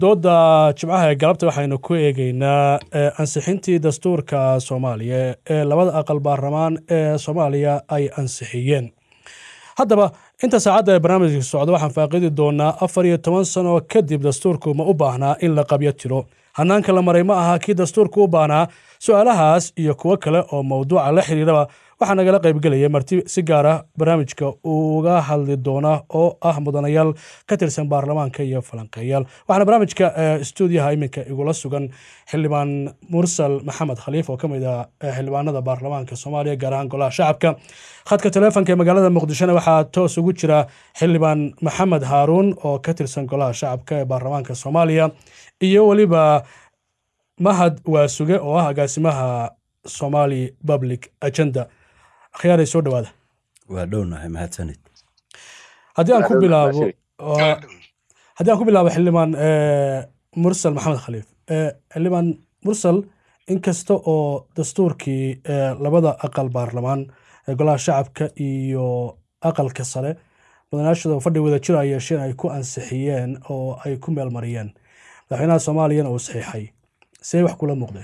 dooda jimcaha ee galabta waxaynu ku eegeynaa ansixintii dastuurka soomaaliya ee labada aqal baarlamaan ee soomaaliya ay ansixiyeen haddaba inta saacadda ee barnaamijka socda waxaan faaqidi doonaa afar iyo toban sano kadib dastuurku ma u baahnaa in la qabyo tiro hanaanka la maray ma aha kii dastuurku u baahnaa su-aalahaas iyo kuwo kale oo mawduuca la xiriiraba waxaa nagala qaybgelaya marti si gaara barnaamijka uga hadli doona oo ah mudanayaal ka tirsan baarlamaanka iyo falanqeeyaal waxaana barnaamijka stuudiyaha iminka igula sugan xildhibaan mursal maxamed khaliif oo ka mid ah xildhibaanada baarlamaanka soomaaliya gaar ahaan golaha shacabka khadka taleefonka ee magaalada muqdishona waxaa toos ugu jira xildhibaan maxamed haaruun oo ka tirsan golaha shacabka ee baarlamaanka soomaaliya iyo weliba mahad waasuge oo ah agaasimaha somali public agenda akhyaaray soo dhawaada waa dhownahay mahadsanid haddii aan ku bilaabo haddii aan ku bilaabo xildhibaan mursal maxamed khaliif xildhibaan mursal inkasta oo dastuurkii labada aqal baarlamaan golaha shacabka iyo aqalka sare mudanayaashooda fadhi wada jir ay yeesheen ay ku ansixiyeen oo ay ku meel mariyeen madaxweynaha soomaaliyana uu saxiixay see wax kula muuqdeen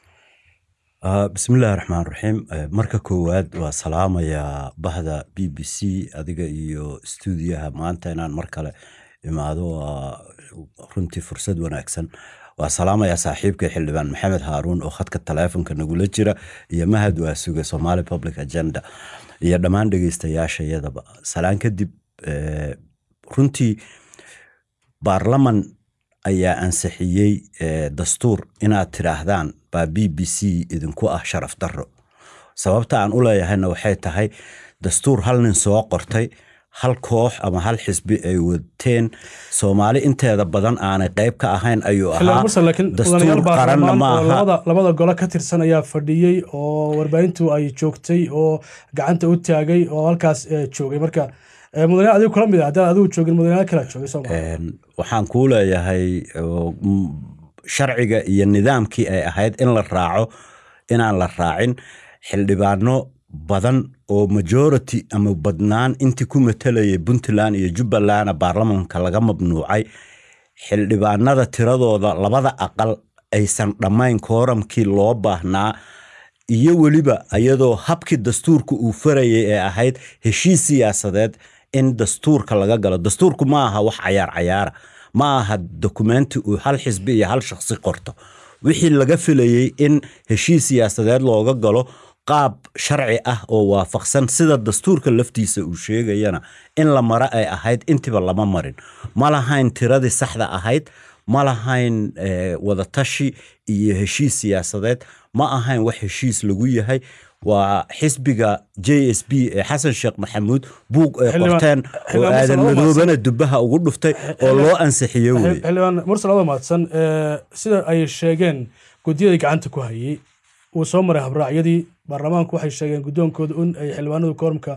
bismillahi raxmaan raxiim marka koowaad waa salaamayaa bahda b b c adiga iyo stuudiyaha maanta inaan mar kale imaado waa runtii fursad wanaagsan waa salaamayaa saaxiibka xildhibaan maxamed haaruun oo khadka taleefonka nagula jira iyo mahad waasuga somali public agenda iyo dhammaan dhegeystayaasha iyadaba salaan kadib runtii baarlaman ayaa ansixiyey dastuur inaad tidhaahdaan baa b b c idinku ah sharaf darro sababta aan u leeyahayna waxay tahay dastuur hal nin soo qortay hal koox ama hal xisbi ay wateen soomaali inteeda badan aanay qayb ka ahayn ayuu ahaa dastuur qaranna ma aha labada gole ka tirsan ayaa fadhiyey oo warbaahintu ay joogtay oo gacanta u taagay oo halkaas joogay marka mudanayaal adigu kula mid ah haddaan adigu joogin mudanayaal kala joogay soo waxaan kuu leeyahay sharciga iyo nidaamkii ay ahayd in la raaco inaan la raacin xildhibaano badan oo majority ama badnaan intii ku matalayay puntland iyo jubbalandna baarlamanka laga mamnuucay xildhibaanada tiradooda labada aqal aysan dhammayn kooramkii loo baahnaa iyo weliba iyadoo habkii dastuurka uu farayay ee ahayd heshiis siyaasadeed in dastuurka laga galo dastuurku ma aha wax cayaar cayaara ma aha dokumenti uu hal xisbi iyo hal shakhsi qorto wixii laga filayey in heshiis siyaasadeed looga galo qaab sharci ah oo waafaqsan sida dastuurka laftiisa uu sheegayana in la maro ay ahayd intiba lama marin ma lahayn tiradii saxda ahayd ma lahayn wadatashi iyo heshiis siyaasadeed ma ahayn wax heshiis lagu yahay waa xisbiga j s b ee xasan sheekh maxamuud buug ay qorteen oo aadan madoobana dubaha ugu dhuftay oo loo ansixiyo wey xildhibaan mursal adoo mahadsan sida ay sheegeen guddiyadii gacanta ku hayey uu soo maray habraacyadii baarlamaanku waxay sheegeen guddoonkooda in ay xildhibaanadu koormka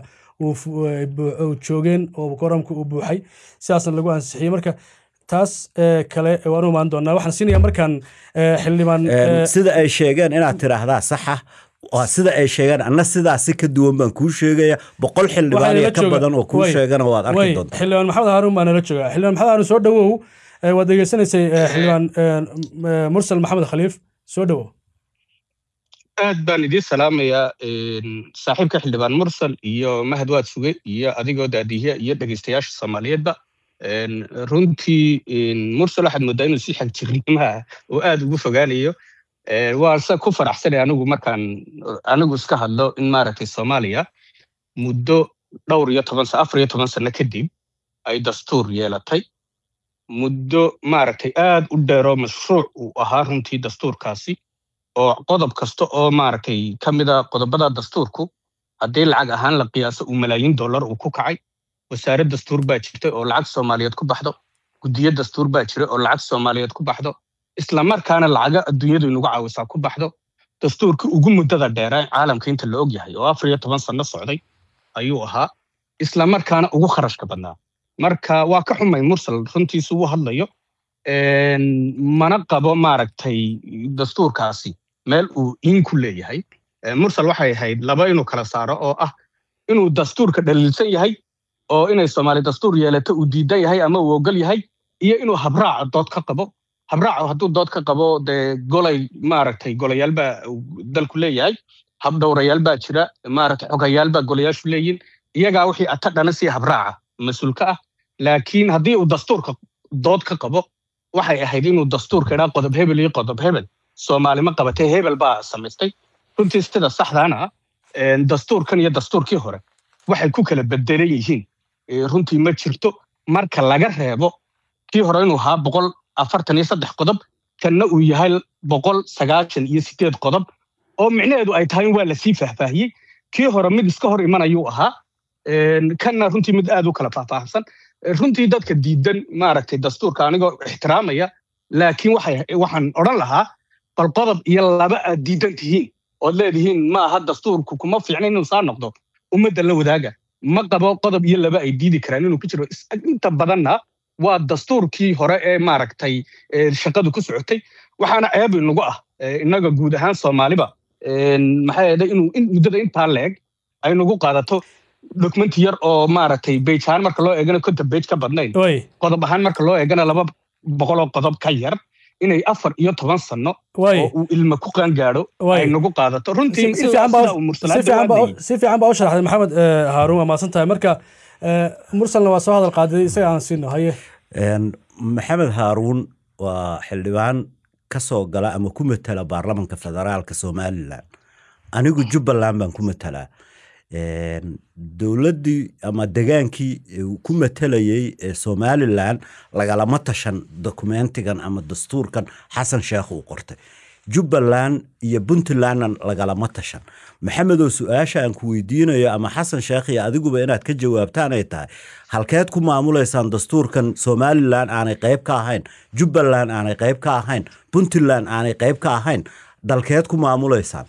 joogeen oo koormka uu buuxay sidaasna lagu ansixiyey marka taas kale waan u imaan doonaa waxaan siinayaa markaan xildhibaan sida ay sheegeen inaad tiraahdaa saxa sida ay sheegeen anna sidaasi ka duwan baan kuu sheegaya boqol xildhibaan iyo ka badan oo kuu sheegana waad arki doontaa xildhibaan maxamed haaruun baa nala jooga xildhibaan maxamed haaruun soo dhawow waad degeysanaysay xildhibaan mursal maxamed khaliif soo dhawow aad baan idiin salaamayaa saaxiibka xildhibaan mursal iyo mahad waad suge iyo adigoo daadihiya iyo dhegeystayaasha soomaaliyeedba runtii mursal waxaad moodaa inuu si xagjirnimaha oo aad ugu fogaanayo waan se ku faraxsanay anigu markaan anigu iska hadlo in maaragtay soomaaliya muddo dhowr iyo toban afar iyo toban sano kadib ay dastuur yeelatay muddo maaragtay aad u dheeroo mashruuc uu ahaa runtii dastuurkaasi oo qodob kasta oo maaragtay ka mida qodobada dastuurku haddii lacag ahaan la qiyaaso uu malaayiin dollar uu ku kacay wasaarad dastuur baa jirtay oo lacag soomaaliyeed ku baxdo guddiyo dastuur baa jira oo lacag soomaaliyeed ku baxdo islamarkaana lacaga adduunyadu inugu caawisaa ku baxdo dastuurkii ugu muddada dheeraa caalamka inta la og yahay oo afar iyo toban sanno socday ayuu ahaa islamarkaana ugu kharashka badnaa marka waa ka xumay mursal runtiisu uu hadlayo mana qabo maaragtay dastuurkaasi meel uu in ku leeyahay mursal waxay ahayd laba inuu kala saaro oo ah inuu dastuurka dhaliilsan yahay oo inay soomaali dastuur yeelato uu diidan yahay ama uu ogol yahay iyo inuu habraaca dood ka qabo habraaco hadduu dood ka qabo dee golay maaragtay golayaal baa dalku leeyahay habdhowrayaal baa jira maaragtay xogayaal baa golayaashu leeyihin iyagaa wixii ata dhana sii habraaca mas-uulka ah laakiin haddii uu dastuurka dood ka qabo waxay ahayd inuu dastuurka idhaa qodob hebel iyo qodob hebel soomaali ma qabatee hebel baa samaystay runtii sida saxdaana dastuurkan iyo dastuurkii hore waxay ku kala bedelan yihiin runtii ma jirto marka laga reebo kii hore inuu ahaa boqol afartan iyo saddex qodob kanna uu yahay boqol sagaashan iyo sideed qodob oo micnaheedu ay tahay in waa lasii faahfaahiyey kii hore mid iska hor imanayuu ahaa kanna runtii mid aad u kala faahfaahsan runtii dadka diidan maaragtay dastuurka anigoo ixtiraamaya laakiin waxaan odhan lahaa bal qodob iyo laba aad diidan tihiin ood leedihiin ma aha dastuurku kuma fiicna inuu saa noqdo ummadda la wadaaga ma qabo qodob iyo laba ay diidi karaan inuu ku jiro inta badanna waa dastuurkii hore ee maaragtay shaqadu ku socotay waxaana ceeb inagu ah innaga guud ahaan soomaaliba maxaa yeelay inuu muddada intaa leeg ay nagu qaadato document yar oo maaragtay bage ahaan marka loo eegana konton bage ka badnayn qodob ahaan marka loo eegana laba boqoloo qodob ka yar inay afar iyo toban sano oo uu ilma ku qaan gaadho ay nagu qaadato runtii si fiican baa u sharaxday maxamed haaruun waa mahadsan tahay marka mursalna waa soo hadal qaaday isaga aan siino haye maxamed haaruun waa xildhibaan ka soo gala ama ku matala baarlamanka federaalka somalilan anigu jubbaland baan ku matalaa dowladdii ama degaankii ku matalayey ee somalilan lagalama tashan dokumentigan ama dastuurkan xasan sheekh uu qortay jubbaland iyo puntlandna lagalama tashan maxamedoo su-aasha aan ku weydiinayo ama xasan sheekh iyo adiguba inaad ka jawaabtaan ay tahay halkeed ku maamulaysaan dastuurkan somalilan aanay qayb ka ahayn jubbaland aanay qayb ka ahayn puntland aanay qayb ka ahayn dalkeed ku maamulaysaan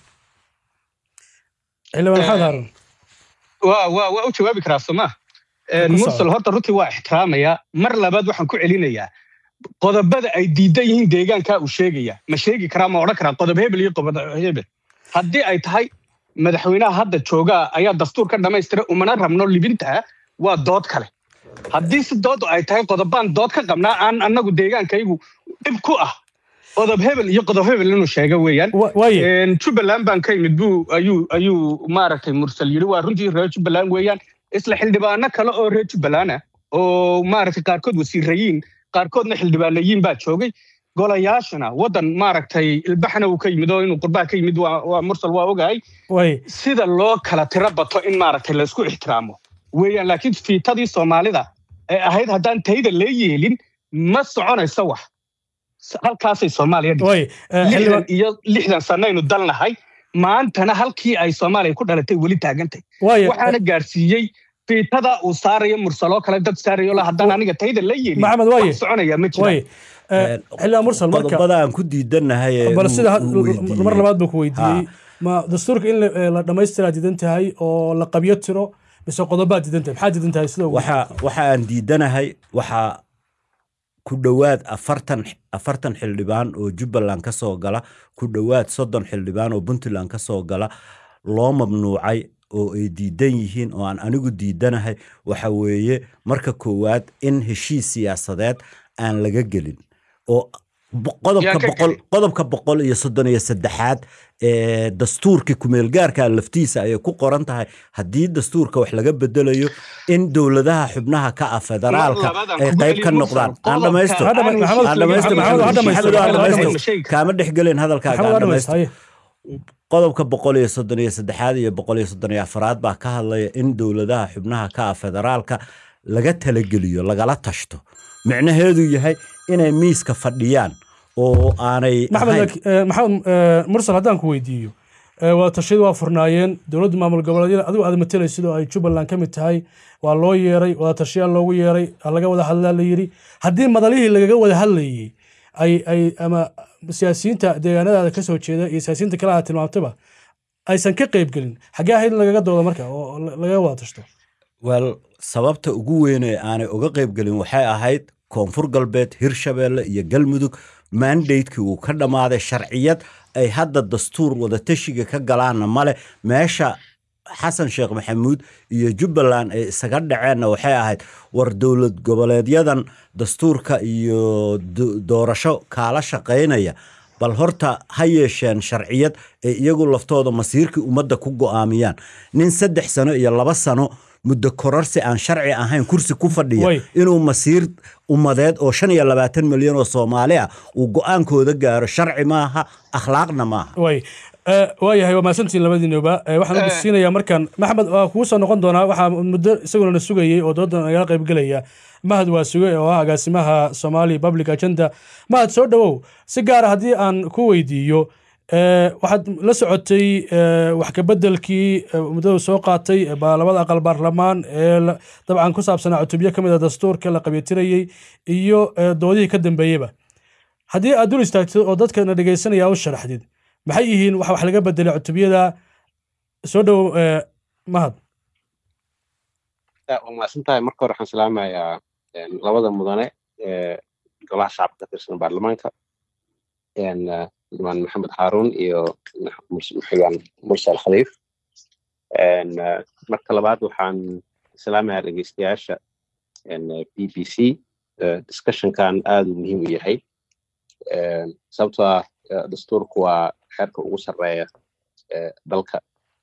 xildhibaan maxamed haaruun waa waa waa u jawaabi karaa soma mursal horta runtii waa ixtiraamaya mar labaad waxaan ku celinayaa qodobada ay diidan yihiin deegaankaa uu sheegaya ma sheegi karaa ma odhan karaa qodob hebel iyo qodob hebel haddii ay tahay madaxweynaha hadda joogaa ayaa dastuur ka dhammaystira umana rabno libintaa waa dood kale haddii si dood ay tahay qodobaan dood ka qabnaa aan annagu deegaankaygu dhib ku ah qodob hebel iyo qodob hebel inuu sheega weeyaan jubbaland baan ka yimid buu ayuu ayuu maaragtay mursal yidhi waa runtii reer jubbaland weeyaan isla xildhibaano kale oo reer jubbaland ah oo maaragtay qaarkood wasiirayiin qaarkoodna xildhibaanayiin baa joogay golayaashana waddan maaragtay ilbaxna uu ka yimid oo inuu qurbaha ka yimid waa mursal waa ogahay sida loo kala tiro bato in maaragtay laysku ixtiraamo weeyaan laakiin fiitadii soomaalida ee ahayd haddaan tayda lee yeelin ma soconayso wax halkaasay soomaaliya lixdan iyo lixdan sanaynu dalnahay maantana halkii ay soomaaliya ku dhalatay weli taagantay waxaana gaadhsiiyey fiitada uu saarayo mursaloo kale dad saarayo la haddaan aniga tayda la yeelin maxamed waaye soconaya ma jira xildhibaan mursal marka qodobada aan ku diidanahay bal sida mar labaad buu ku weydiiyey ma dastuurka in la dhammaystiraa diidan tahay oo la qabyo tiro mise qodobaad diidan tahay maxaa diidan tahay sida waxa waxa aan diidanahay waxaa ku dhowaad afartan afartan xildhibaan oo jubbaland ka soo gala ku dhowaad soddon xildhibaan oo puntland ka soo gala loo mamnuucay oo ay diidan yihiin oo aan anigu diidanahay waxa weeye marka koowaad in heshiis siyaasadeed aan laga gelin oo qodobka boqol qodobka boqol iyo soddon iyo saddexaad ee dastuurkii kumeelgaarka laftiisa ayay ku qoran tahay haddii dastuurka wax laga bedelayo in dowladaha xubnaha ka ah federaalka ay qayb ka noqdaan aan dhamaysto kaama dhexgelin hadalkaaga aan dhamaysto qodobka boqol iyo soddon iyo saddexaad iyo boqol iyo soddon iyo afaraad baa ka hadlaya in dowladaha xubnaha ka ah federaalka laga talageliyo lagala tashto micnaheedu yahay inay miiska fadhiyaan oo aanay maxamed maxamed mursal haddaan ku weydiiyo waa tashiyadu waa furnaayeen dowladda maamul goboleedyada adigu aad matalaysid oo ay jubbaland ka mid tahay waa loo yeeray wada tashiyaal loogu yeeray laga wada hadlaa la yidhi haddii madalihii lagaga wada hadlayey ay ay ama siyaasiyiinta deegaanadaada kasoo jeeda iyo siyaasiyiinta kale aad tilmaamtaba aysan ka qayb gelin xaggee ahayd in lagaga doodo marka oo lagaga wada tashto wel sababta ugu weyn ee aanay uga qayb gelin waxay ahayd koonfur galbeed hirshabeelle iyo galmudug mandatekii uu ka dhammaaday sharciyad ay hadda dastuur wadatashiga ka galaanna male meesha xasan sheekh maxamuud iyo jubbaland ay isaga dhaceenna waxay ahayd war dowlad goboleedyadan dastuurka iyo doorasho kaala shaqaynaya bal horta ha yeesheen sharciyad ee iyagu laftooda masiirkii ummadda ku go'aamiyaan nin saddex sano iyo laba sano muddo kororsi aan sharci ahayn kursi ku fadhiya inuu masiir ummadeed oo shan iyo labaatan milyan oo soomaali ah uu go-aankooda gaaro sharci maaha akhlaaqna maaha waayahay waa mahadsantiin labadiinuba waxaan ugu siinayaa markaan maxamed waa kugu soo noqon doonaa waxaa muddo isaguna na sugayey oo doodan nagala qayb gelaya mahad waa suge oo ah agaasimaha somali public agenda mahad soo dhowow si gaara haddii aan ku weydiiyo waxaad la socotay wax kabedelkii muddadu soo qaatay labada aqal baarlamaan ee dabcan ku saabsanaa cutubyo ka mid a dastuurka la qabyatirayey iyo doodihii ka dambeeyeyba haddii aad dul istaagtid oo dadkana dhegaysanaya u sharaxdid maxay yihiin wax wax laga bedelay cutubyada soo dhow mahad waa mahadsan tahay marka hore waxaan salaamayaa labada mudane ee golaha shacabka ka tirsan baarlamaanka dhimaan maxamed haarun iyo xildhibaan mursal khaliif marka labaad waxaan salaamayaa dhegeystayaasha b b c discussionkan aad uu muhiim u yahay sababtoo ah dastuurku waa xeerka ugu sarreeya dalka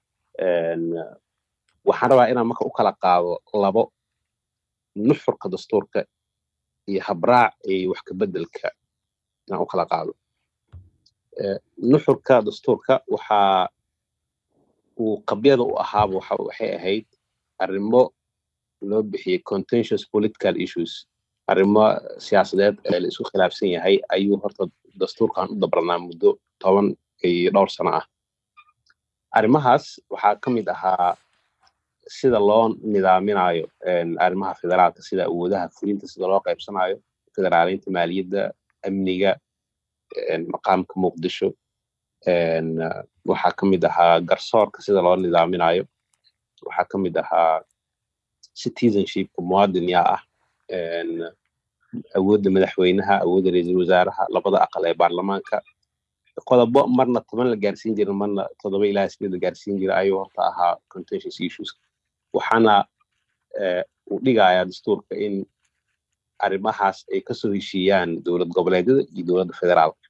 waxaan rabaa inaan marka u kala qaado labo nuxurka dastuurka iyo habraac iyo wax kabeddelka inaan u kala qaado nuxurka dastuurka waxaa uu qabyada u ahaaba waxay ahayd arrimo loo bixiyey contentious political issues arrimo siyaasadeed ee la isku khilaafsan yahay ayuu horta dastuurkan u dabranaa muddo toban iyo dhowr sano ah arrimahaas waxaa ka mid ahaa sida loo nidaaminayo arrimaha federaalka sida awoodaha fulinta sida loo qaybsanayo federaaleynta maaliyadda amniga maqaamka muqdisho waxaa ka mid ahaa garsoorka sida loo nidaaminayo waxaa ka mid ahaa citizenshipka muwaadin yaa ah awoodda madaxweynaha awoodda ra-iisul wasaaraha labada aqal ee baarlamaanka qodobo marna toban la gaarsiin jira marna toddoba ilaa sideed la gaarsiin jira ayuu horta ahaa contentious issues waxaana uu dhigayaa dastuurka in arrimahaas ay kasoo heshiiyaan dowlad goboleedyada iyo dowladda federaalka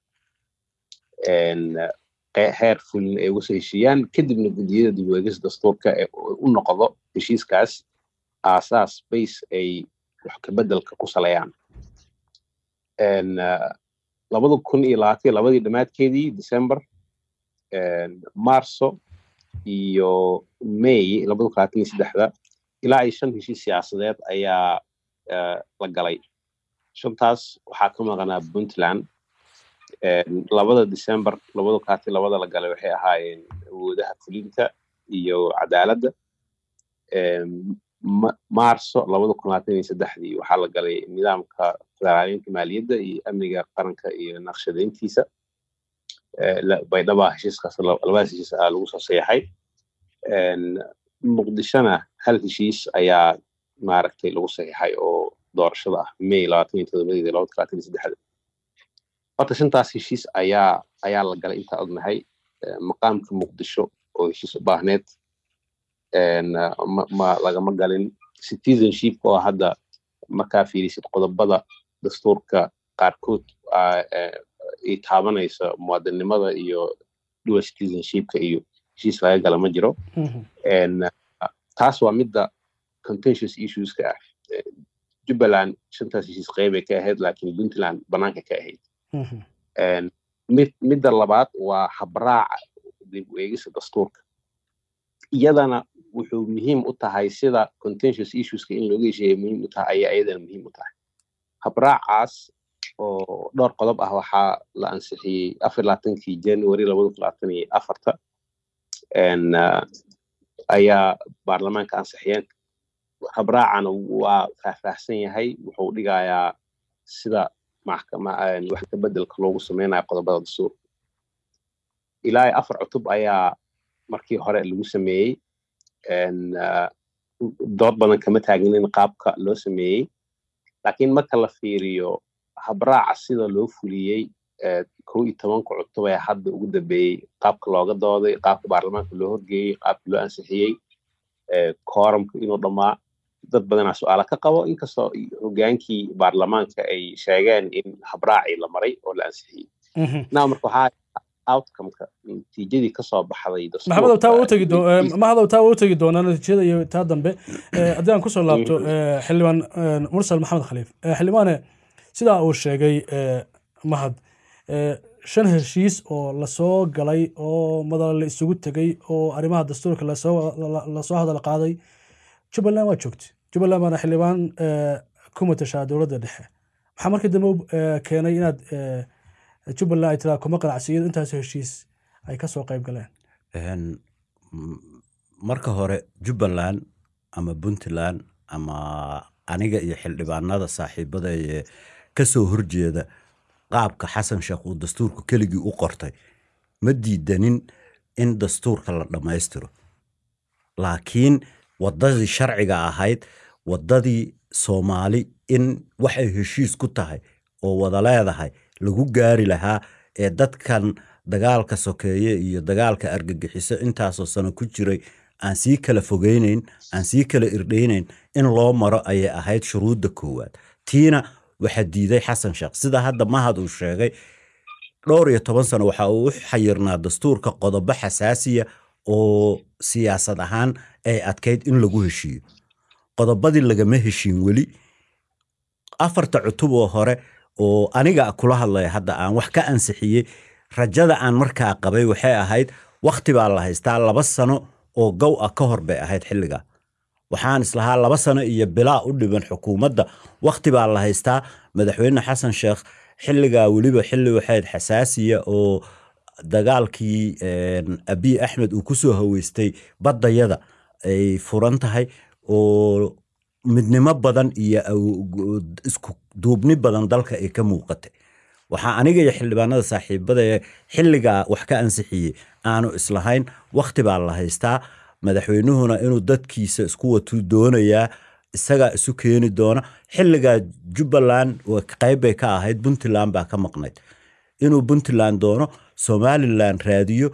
heer fulin ay uga soo heshiiyaan kadibna guddiyada dib ueegis dastuurka ee u noqdo heshiiskaas aasaas base ay wax kabeddelka ku saleeyaan labada kun iyo labaatan labadii dhammaadkeedii december marso iyo may labada kun labaatan iyo saddexda ilaa iyo shan heshiis siyaasadeed ayaa la galay shantaas waxaa ka maqanaa puntland labada december labada kaati labada la galay waxay ahaayeen awoodaha fulinta iyo cadaaladda marso labada kun labaatan iyo saddexdii waxaa la galay nidaamka federaaleynta maaliyadda iyo amniga qaranka iyo naqshadeyntiisa baydhaba heshiiskaas labadaas heshiis aa lagu soo sayaxay muqdishona hal heshiis ayaa maaragtay lagu saxiixay oo doorashada ah may labaatan iyo todobadeeda labada kun labaatan iyo saddexda horta shantaas heshiis ayaa ayaa la galay intaa ognahay maqaamka muqdisho oo heshiis u baahneed ma lagama galin citizenshipka oo hadda markaa fiirisid qodobada dastuurka qaarkood ay taabanaysa muwaadinimada iyo dual citizenshipka iyo heshiis laga gala ma jiro taas waa midda contentious issueska ah jubbaland shantaas heshiis qeybay ka ahayd laakiin puntland banaanka ka ahayd mid midda labaad waa habraaca dib u eegisa dastuurka iyadana wuxuu muhiim u tahay sida contentious issueska in looga hesheeya muhiim u tahay ayaa iyadana muhiim u tahay habraacaas oo dhowr qodob ah waxaa la ansixiyey afar labaatankii january labada kun labaatan iyo afarta ayaa baarlamaanka ansixiyeen habraacana waa faahfaahsan yahay wuxuu dhigayaa sida wax ka bedelka loogu sameynayo qodobada dastuurka ilaa afar cutub ayaa markii hore lagu sameeyey dood badan kama taagnin qaabka loo sameeyey laakiin marka la fiiriyo habraaca sida loo fuliyey kow iyo tobanka cutub ee hadda ugu dambeeyey qaabka looga dooday qaabka baarlamaanka loo horgeeyey qaabka loo ansixiyey kooramka inuu dhammaa dad badanaa su-aala ka qabo inkastoo hogaankii baarlamaanka ay sheegeen in habraacii la maray oo la ansixiyey naa marka waxaa outcomeka natiijadii kasoo baxday maxamedow taa u tegi maxamedow taa u tegi doonaa natiijada iyo taa dambe haddii aan kusoo laabto xildhibaan mursal maxamed khaliif xildhibaane sidaa uu sheegay mahad shan heshiis oo lasoo galay oo madal la isugu tegay oo arrimaha dastuurka lasoo hadal qaaday jubbaland waa joogtay jubbaland baana xildhibaan ku matashaa dowladda dhexe maxaa markii dambe keenay inaad jubbaland ay tiraa kuma qanacsiyado intaas heshiis ay ka soo qayb galeen marka hore jubbaland ama puntland ama aniga iyo xildhibaanada saaxiibada ee ka soo horjeeda qaabka xasan sheekh uu dastuurku keligii u qortay ma diidanin in dastuurka la dhammaystiro laakiin waddadii sharciga ahayd waddadii soomaali in waxay heshiis ku tahay oo wada leedahay lagu gaari lahaa ee dadkan dagaalka sokeeye iyo dagaalka argagixiso intaasoo sano ku jiray aan sii kala fogeyneyn aan sii kala irdhayneyn in loo maro ayay ahayd shuruudda koowaad tiina waxaa diiday xasan sheekh sida hadda mahad uu sheegay dhowr iyo toban sano waxa uu u xayirnaa dastuurka qodobo xasaasiya oo siyaasad ahaan ay adkayd in lagu heshiiyo qodobadii lagama heshiin weli afarta cutub oo hore oo aniga kula hadlaya hadda aan wax ka ansixiyey rajada aan markaa qabay waxay ahayd wakhti baa la haystaa laba sano oo gow ah ka hor bay ahayd xilliga waxaan islahaa laba sano iyo bilaa u dhiban xukuumadda wakhti baa la haystaa madaxweyne xasan sheekh xilligaa weliba xilli waxayd xasaasiya oo dagaalkii abiy axmed uu kusoo haweystay baddayada ay furan tahay oo midnimo badan iyo isku duubni badan dalka ay ka muuqatay waxaa aniga iyo xildhibaanada saaxiibada ee xilligaa wax ka ansixiyey aanu islahayn wakhti baa la haystaa madaxweynuhuna inuu dadkiisa isku watuu doonayaa isagaa isu keeni doona xilligaa jubbaland qayb bay ka ahayd puntland baa ka maqnayd inuu puntland doono somalilan raadiyo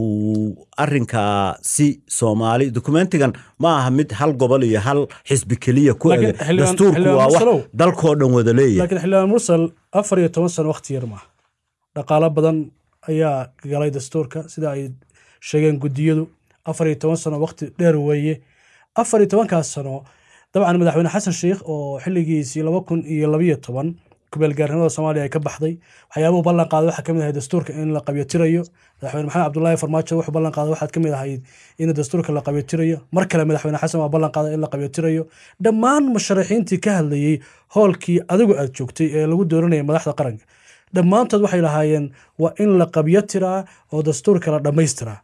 uu arinkaa si soomaali dokumentigan ma aha mid hal gobol iyo hal xisbi keliya ku ege dastuurku waa wax dalkoo dhan wada leeyahay laakiin xildhibaan mursal afar iyo toban sano wakhti yar maaha dhaqaalo badan ayaa galay dastuurka sida ay sheegeen guddiyadu afar iyo toban sano wakhti dheer weeye afar iyo tobankaas sano dabcan madaxweyne xasan sheikh oo xilligiisii laba kun iyo labiyo toban kubeelgaarnimada soomaaliya ay ka baxday waxyaabuhu ballan qaaday waxaa kamid ahayd dastuurka in la qabyotirayo madaxweyne maxamed cabdullaahi farmaajo wuxuu ballan qaaday waxaad kamid ahayd in dastuurka la qabyotirayo mar kale madaxweyne xasan waa ballan qaaday in la qabyotirayo dhammaan musharaxiintii ka hadlayey hoolkii adigu aad joogtay ee lagu dooranayay madaxda qaranka dhammaantood waxay lahaayeen waa in la qabyotiraa oo dastuurka la dhammaystiraa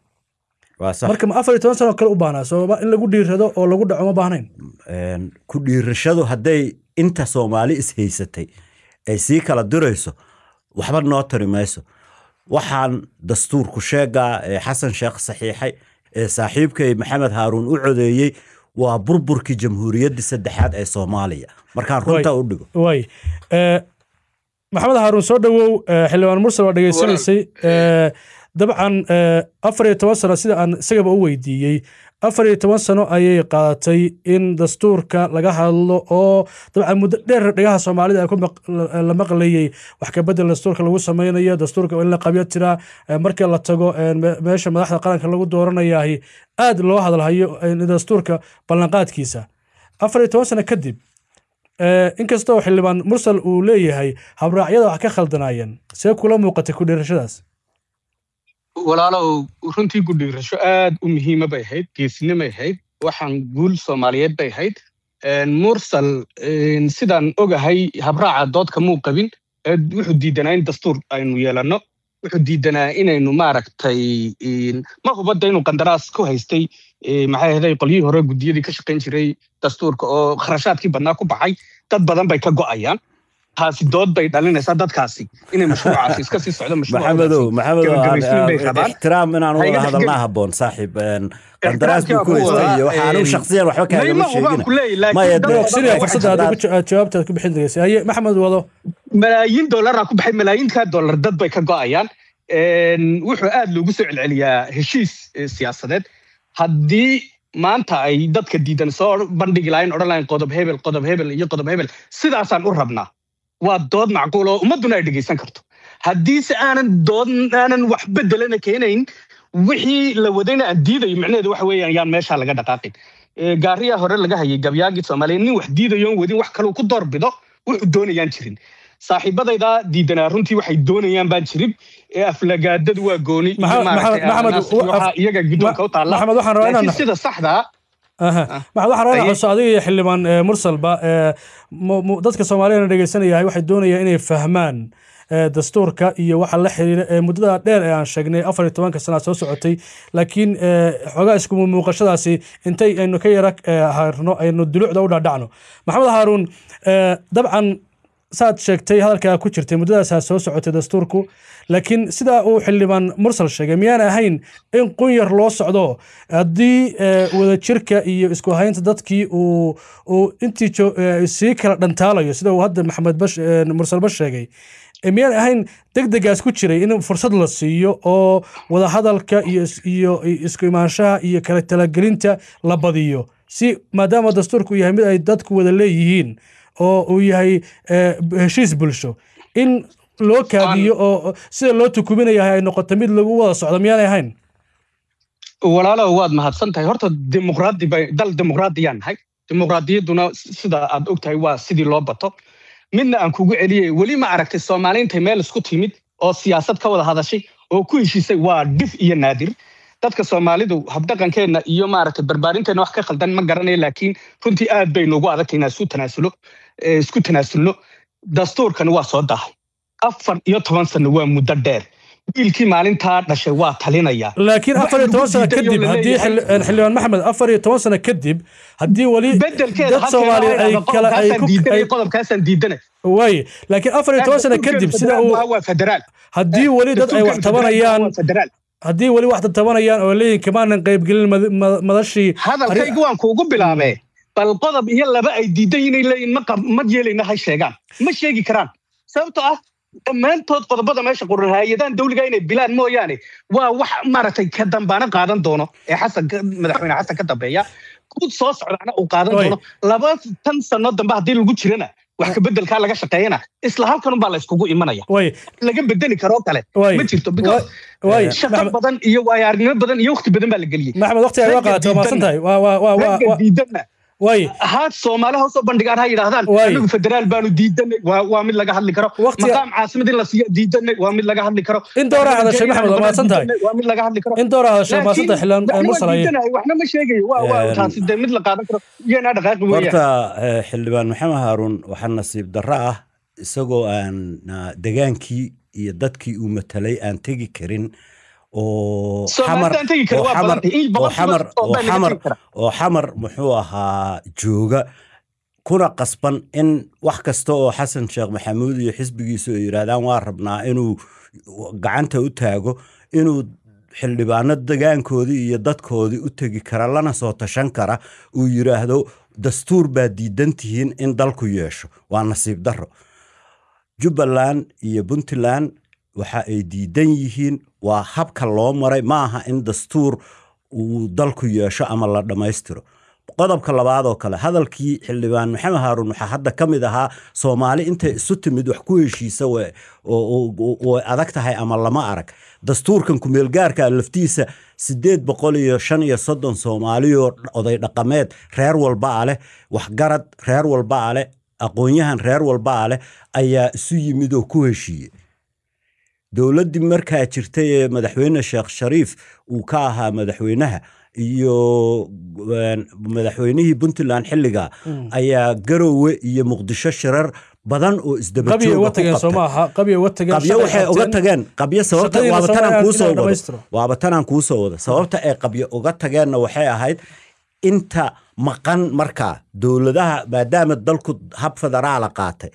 marka ma afar iyo toban sano kale u baahnaa sababa in lagu dhiirado oo lagu dhaco ma baahnayn ku dhiirashadu hadday inta soomaali ishaysatay ay sii kala dirayso waxba noo tari mayso waxaan dastuurku sheegaa ee xasan sheekh saxiixay ee saaxiibkay maxamed haaruun u codeeyey waa burburkii jamhuuriyaddii saddexaad ee soomaaliya markaan runta u dhigo way maxamed haaruun soo dhowow xildhibaan mursal waa dhegeysanaysay dabcan afar iyo toban sano sida aan isagaba u weydiiyey afar iyo toban sano ayay qaadatay in dastuurka laga hadlo oo dabcan muddo dheer dhegaha soomaalida la maqlayey wax kabedel dastuurka lagu samaynayo dastuurka in la qabyo tiraa markii la tago meesha madaxda qaranka lagu dooranayahay aad loo hadalhayo dastuurka ballanqaadkiisa afar iyo toban sano kadib inkastoo xildhibaan mursal uu leeyahay habraacyada wax ka khaldanaayeen see kula muuqatay ku dhiirashadaas walaalow runtii gudhiirasho aad u muhiima bay ahayd geesinimay ahayd waxaan guul soomaaliyeed bay ahayd mursal sidaan ogahay habraaca doodka muu qabin wuxuu diidanaa in dastuur aynu yeelanno wuxuu diidanaa inaynu maaragtay ma hubadda inuu qandaraas ku haystay maxay ahaday qolyihii hore guddiyadii ka shaqayn jiray dastuurka oo kharashaadkii badnaa ku baxay dad badan bay ka go'ayaan taasi dood bay dhalinaysaa dadkaasi inay mashruucaasi iska sii socdo maxamedow maxamedow gabagabaysiin bay rabaan ixtiraam inaan Ha wada iga hadalnaa dhexgelin. habboon saaxiib een, qandaraas buu ku Ixtiraamkii waa haystay iyo kuwa, waxa anigu een, shakhsiyan waxba kaagama mayma hubaan sheegin ku leeyahy laakiin Maya, dad dee- badan sinaya waxay fursadda aad jiraan. ugu ja- jawaabtaad ku bixin degeysa haye maxamed wado malaayiin dollaraa ku baxay malaayiinkaa dollar dad bay ka go'ayaan Een, wuxuu aad loogu soo celceliyaa heshiis eh, siyaasadeed haddii maanta ay dadka diidan soo bandhigi lahayn odhan lahayn qodob hebel qodob hebel iyo qodob hebel sidaasaan u rabnaa waa dood macquul oo ummadduna ay dhegaysan karto haddiise aanan dood aanan wax bedelana keenayn wixii la wadayna aan diidayo micnaheedu waxa weeyaan yaan meeshaa laga dhaqaaqin Eh, gaariyaa hore laga hayay gabyaagii soomaaliya nin wax diidayoon wadin wax kaluu ku doorbido wuxuu doonayaan jirin saaxiibadayda diidanaa runtii waxay doonayaan baan jirin ee aflagaadadu waa gooni iyo Maxamed- maaragtay Maxamed- ananas Maxamed, iyo waxaa iyaga guddoonka u taalla maxamed waxaan rabaa laakiin inaan sida saxda ah aha maxamed waxaan rabaa inaan Aye. xuso adiga iyo xildhibaan eh, mursalba eh, mu- mu- dadka soomaaliyana dhegeysanaya waxay doonayaan inay fahmaan eh, dastuurka iyo waxa la xiriira ee muddada dheer ee aan sheegnay afar iyo tobanka sana soo socotay laakiin eh, xoogaa isku muuqashadaasi intay aynu ka yara eh, harno aynu dulucda u dhaadhacno maxamed haaruun eh, dabcan saad sheegtay hadalkaa ku jirtay muddadaasaa soo socotay dastuurku laakiin sidaa uu xildhibaan mursal sheegay miyaan ahayn in qunyar loo socdo haddii eh, wadajirka iyo isku haynta dadkii uu uu intii jo- eh, sii kala dhantaalayo sida uu hadda maxamed bash eh, mursal bash sheegay eh, miyaan ahayn degdegaas ku jiray in fursad la siiyo oo wadahadalka iyo is- iyo isku imaanshaha iyo kala talagelinta la badiyo si maadaama dastuurku yahay mid ay dadku wada leeyihiin oo uu yahay eh, heshiis bulsho in loo kaabiyo oo sida loo tukuminayahay ay noqoto mid lagu wada socdo miyaanay ahayn walaalow waad mahadsan tahay horta dimuqraadi bay dal dimuqraadiyaan nahay dimuqraadiyadduna sida aad ogtahay waa sidii loo bato midna aan kugu celiyay weli ma aragtay soomaaliintay meel isku timid oo siyaasad ka wada hadashay oo ku heshiisay waa dhif iyo naadir dadka soomaalidu habdhaqankeenna iyo maaragtay barbaarinteena wax ka khaldan ma garanayo laakiin runtii aad bay noogu adagtay inaan isku tanaasulo eh, isku tanaasulno dastuurkani waa soo dahay afar iyo toban sano waa muddo dheer wiilkii maalintaa dhashay waa talinaya laakiin Wax afar iyo toban lagu sano diiday oo kadib la haddii leeyahay- xil- xildhibaan maxamed afar iyo toban sano kadib haddii weli bedelkeeda dad soomaaliyeed ay kala ay ku ay qodobkaasaan diidana waaye laakiin afar iyo toban sano kadib sida uu waa federaal haddii weli dad ay wax tabanayaan federaal haddii weli wax tabanayaan oo leeyihin kamaanan qaybgelin mad- mad- madashii hadalkaygu waan kuugu bilaabee bal qodob iyo laba ay diidan inay leeyihin ma qab- ma yeelayna ha sheegaan ma sheegi karaan sababtoo ah dhammaantood qodobada meesha qoran hay-adahan dawliga inay bilaan mooyaane waa wax maaragtay ka dambaana qaadan doono ee xasan ka- madaxweyne xasan ka dambeeya guud soo socdaana uu qaadan Oy. doono laba tan sano dambe haddii lagu jirana wax ka bedelkaa laga shaqeeyana isla halkanunbaa la iskugu imanaya way laga bedeli karoo kale way ma jirto because way shaqo maxamed badan iyo waayo-aragnimo badan iyo waqti badan baa la geliyey maxamed waqti ay waa Ragga qaadato waa maasan diidan- tahay waa waa waa waa ragga waa- diidanna way ahaad soomaali hoosoo bandhigaan ha yidhaahdaan Waay. anigu federaal baanu diidanay waa waa mid laga hadli karo Waqti- maqaam caasimad in la siiyo diidanay waa mid laga hadli karo In dooraa hadashay, Maxamed, waa mahadsan tahay. Diidanay, waa mid laga hadli karo in door hadashay maasan tahay xildhibaan waxna waa mursal aye diidanahay, waxna ma sheegayo waa waa Een, taasi dee mid la qaadan karo iyanaa dhaqaaqi weeyaan horta eh, xildhibaan maxamed haaruun waxaa nasiib darro ah isagoo aan ah, degaankii iyo dadkii uu matalay aan tegi karin oo xamar Soomaalidaan tegi kara oo waa xamar badantay. In oo boqolkiiba xamar oo soddon laga xamar tegi kara. oo xamar muxuu ahaa jooga kuna qasban in wax kasta oo xasan sheekh maxamuud iyo xisbigiisu ay yidhaahdaan waa rabnaa inuu gacanta u taago inuu xildhibaano degaankoodii iyo dadkoodii u tegi kara lana soo tashan kara uu yidhaahdo dastuur baa diidan tihiin in dalku yeesho waa nasiib darro jubbaland iyo puntland waxa ay diidan yihiin waa habka loo maray ma aha in dastuur uu dalku yeesho ama la dhammaystiro qodobka labaad oo kale hadalkii xildhibaan maxamed haaruun waxaa hadda ka mid ahaa soomaali intay isu timid wax ku heshiisa way oo- oo- way adag tahay ama lama arag dastuurkan kumeelgaarka laftiisa sideed boqol iyo shan iyo soddon soomaaliyoo oday dhaqameed reer walba a leh waxgarad reer walba a leh aqoon-yahan reer walba a leh ayaa isu yimid oo ku heshiiyey dowladdii markaa jirtay ee madaxweyne sheekh shariif uu ka ahaa madaxweynaha iyo een, madaxweynihii puntland xilliga ayaa garowe iyo muqdisho shirar badan oo isdaba qabya jooga uga ku tageen soo qabtay. maaha qabya uga tageen qabyo shaqay waxay uga qabteen. tageen qabyo sababta Shaqadiina waaba soo tanaan inaan kuu soo wado dhammaystiro. waaba tanaan kuu soo wado sababta ay qabyo uga tageenna waxay ahayd inta maqan markaa dowladaha maadaama dalku hab federaala qaatay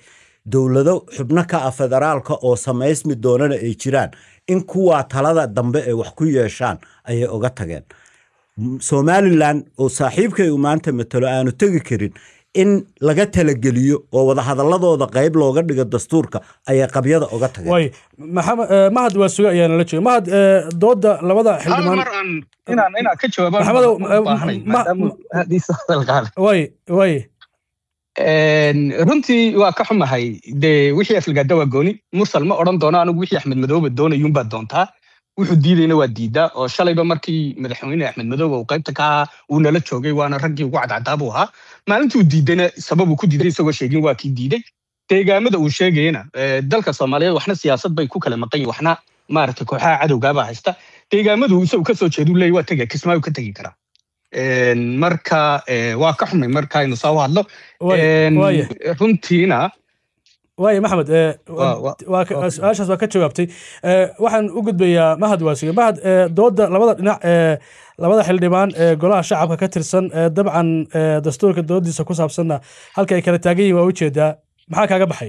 dowlado xubno ka ah federaalka oo samaysmi doonana ay jiraan in kuwaa talada dambe ay wax ku yeeshaan ayay oga tageen somalilan oo saaxiibkay uu maanta matalo aanu tegi karin in laga talageliyo oo wadahadaladooda qayb looga dhigo dastuurka ayay qabyada oga tageen way maxamed mahad waa suge ayaa nala jooga mahad dooda labada hal xildhibaan mar aan inaan inaan ka jawaabaan Maxamedow, u eh, baahanay, ma- maadaama ma- haddiisa hadalkaale. way way Een, runtii waa ka xumahay dee wixii aflagaada waa gooni mursal ma odhan doono anigu wixii axmed madoobe doonayuunbaad doontaa wuxuu diidayna waa diidaa oo shalayba markii madaxweyne axmed madoobe uu qaybta ka ahaa uu nala joogay waana raggii ugu cadcadaa buu ahaa maalintuu diidayna sababuu ku diiday isagoo sheegin waa kii diiday deegaamada uu sheegayana eh, dalka soomaaliyeed waxna siyaasad bay ku kala maqan yihin waxna maaragtay kooxaha cadowgaabaa haysta deegaamadu uu isagu kasoo jeedu leeyahy waa tega kismaayu ka tegi karaa Een, marka eh, waa ka xumay marka aynu soo hadlo way Een, waaya runtiina waaya maxamed eh, Waa- waa- waa ka- waa- su-aashaas waa ka jawaabtay Eh, waxaan u gudbayaa mahad waasiga mahad eh, dooda labada dhinac ee labada xildhibaan ee golaha shacabka ka tirsan ee dabcan eh, dastuurka doodiisa ku saabsanna halka ay kala taagan yihin waa ujeedaa maxaa kaaga baxay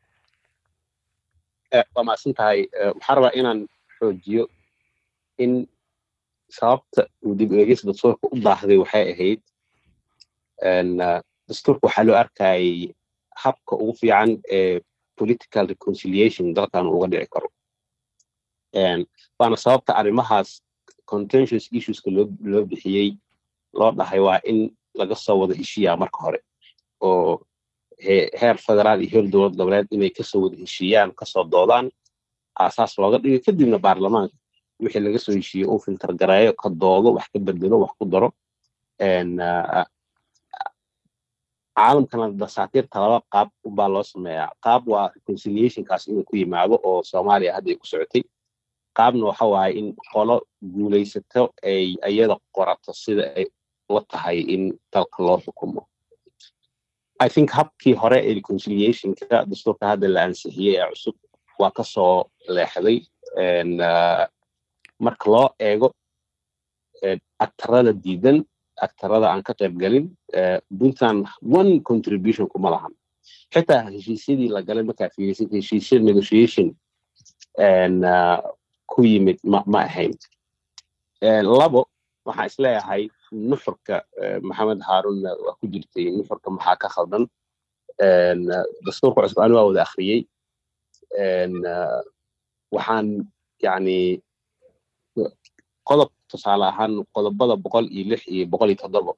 Eh, waa macsan tahay Eh, waxaan rabaa inaan xoojiyo in sababta uu dib u eegis dastuurka u daahday waxay ahayd en, eh, dastuurka waxaa loo arkayay habka ugu fiican ee political reconciliation dalkan uga dhici karo En, waana sababta arrimahaas contentious issueska loo loo bixiyey loo dhahay waa in laga soo wada heshiiyaa marka hore oo he- heer federaal iyo heer dowlad goboleed inay kasoo wada heshiiyaan kasoo doodaan aasaas looga dhigo kadibna baarlamaanka wixii laga soo heshiiyey uu filter gareeyo ka doodo wax ka bedelo wax ku daro En, ah, caalamkana dasaatiirta laba qaab ubaa loo sameeyaa qaab waa reconciliationkaas inuu ku yimaado oo soomaaliya hadda ay ku socotay qaabna waxa waaye in qolo guulaysato ay iyada qorato sida ay la tahay in dalka loo xukumo i think habkii hore ee reconciliationka dastuurka hadda la ansixiyey ee cusub waa kasoo leexday En, ah, marka loo eego eh, aktarada diidan aktarada aan ka qayb galin eh, puntland one contribution kuma lahan xitaa heshiisyadii la galay markaa fiirisid heshiisya negotiation en, ah, ku yimid ma ma ahayn En, labo waxaan isleeyahay nuxurka eh, maxamed haarunna waa ku jirtay nuxurka maxaa ka khaldan En, ah, dastuurka cusub ani waa wada akhriyey En, ah, waxaan yani qodob tusaale ahaan qodobada boqol iyo lix iyo boqol iyo toddoba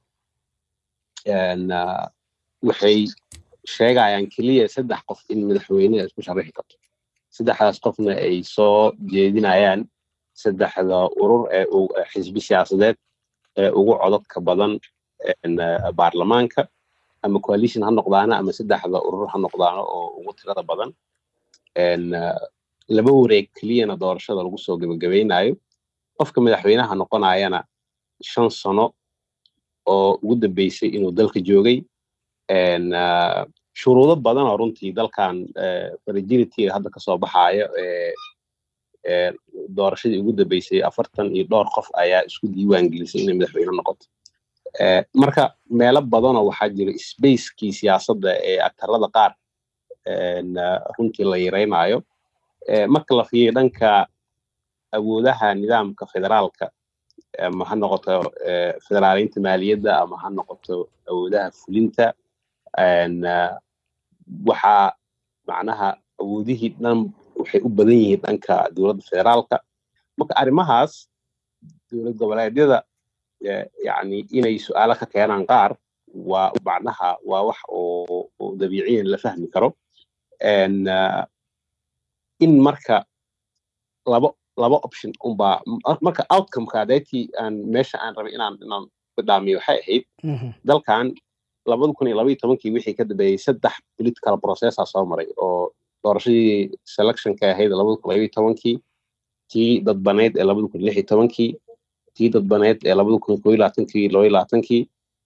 En, ah, waxay sheegayaan keliya saddex qof in madaxweyne ay isku sharaxi karto saddexdaas qofna ay soo jeedinayaan saddexda urur ee u- ee xisbi siyaasadeed ee ugu codadka badan en, ah, baarlamaanka ama coalition ha noqdaana ama saddexda urur ha noqdaano oo ugu tirada badan En, ah, laba wareeg keliyana doorashada lagu soo gebagabaynayo qofka madaxweynaha noqonayana shan sano oo ugu dambeysay inuu dalka joogay En, ah, shuruudo badan oo runtii dalkan fragility hadda kasoo baxayo ee ee doorashadii ugu dambeysay afartan iyo dhowr qof ayaa isku diiwaan gelisay inay madaxweyne noqoto Eh, marka meelo badanoo waxaa jira spacekii siyaasadda ee aktarada qaar en, ah, runtii la yareynayo Eh, marka la fiiriyo dhanka awoodaha nidaamka federaalka ama ha noqoto eh, federaaleynta maaliyadda ama ha noqoto awoodaha fulinta En, ah, waxaa macnaha awoodihii dhan waxay u badan yihiin dhanka dowladda federaalka marka arrimahaas dowlad goboleedyada eh, yani inay su-aalo ka keenaan qaar waa macnaha waa wax oo oo dabiiciyan la fahmi karo En, ah, in marka labo laba option unbaa mar- marka outcomeka adeetii aan meesha aan rabay inaan inaan bidhaamiyo waxay ahayd Mhm. dalkan labada kun iyo labaiyo tobankii wixii ka dambeeyey saddex political processa soo maray oo doorashadii selectionka ahayd labada kun labaiyo tobankii tii dadbaneyd ee labada kun lix iyo tobankii tii dadbaneyd ee labada kun koo iyo labaatankii laba iyo labaatankii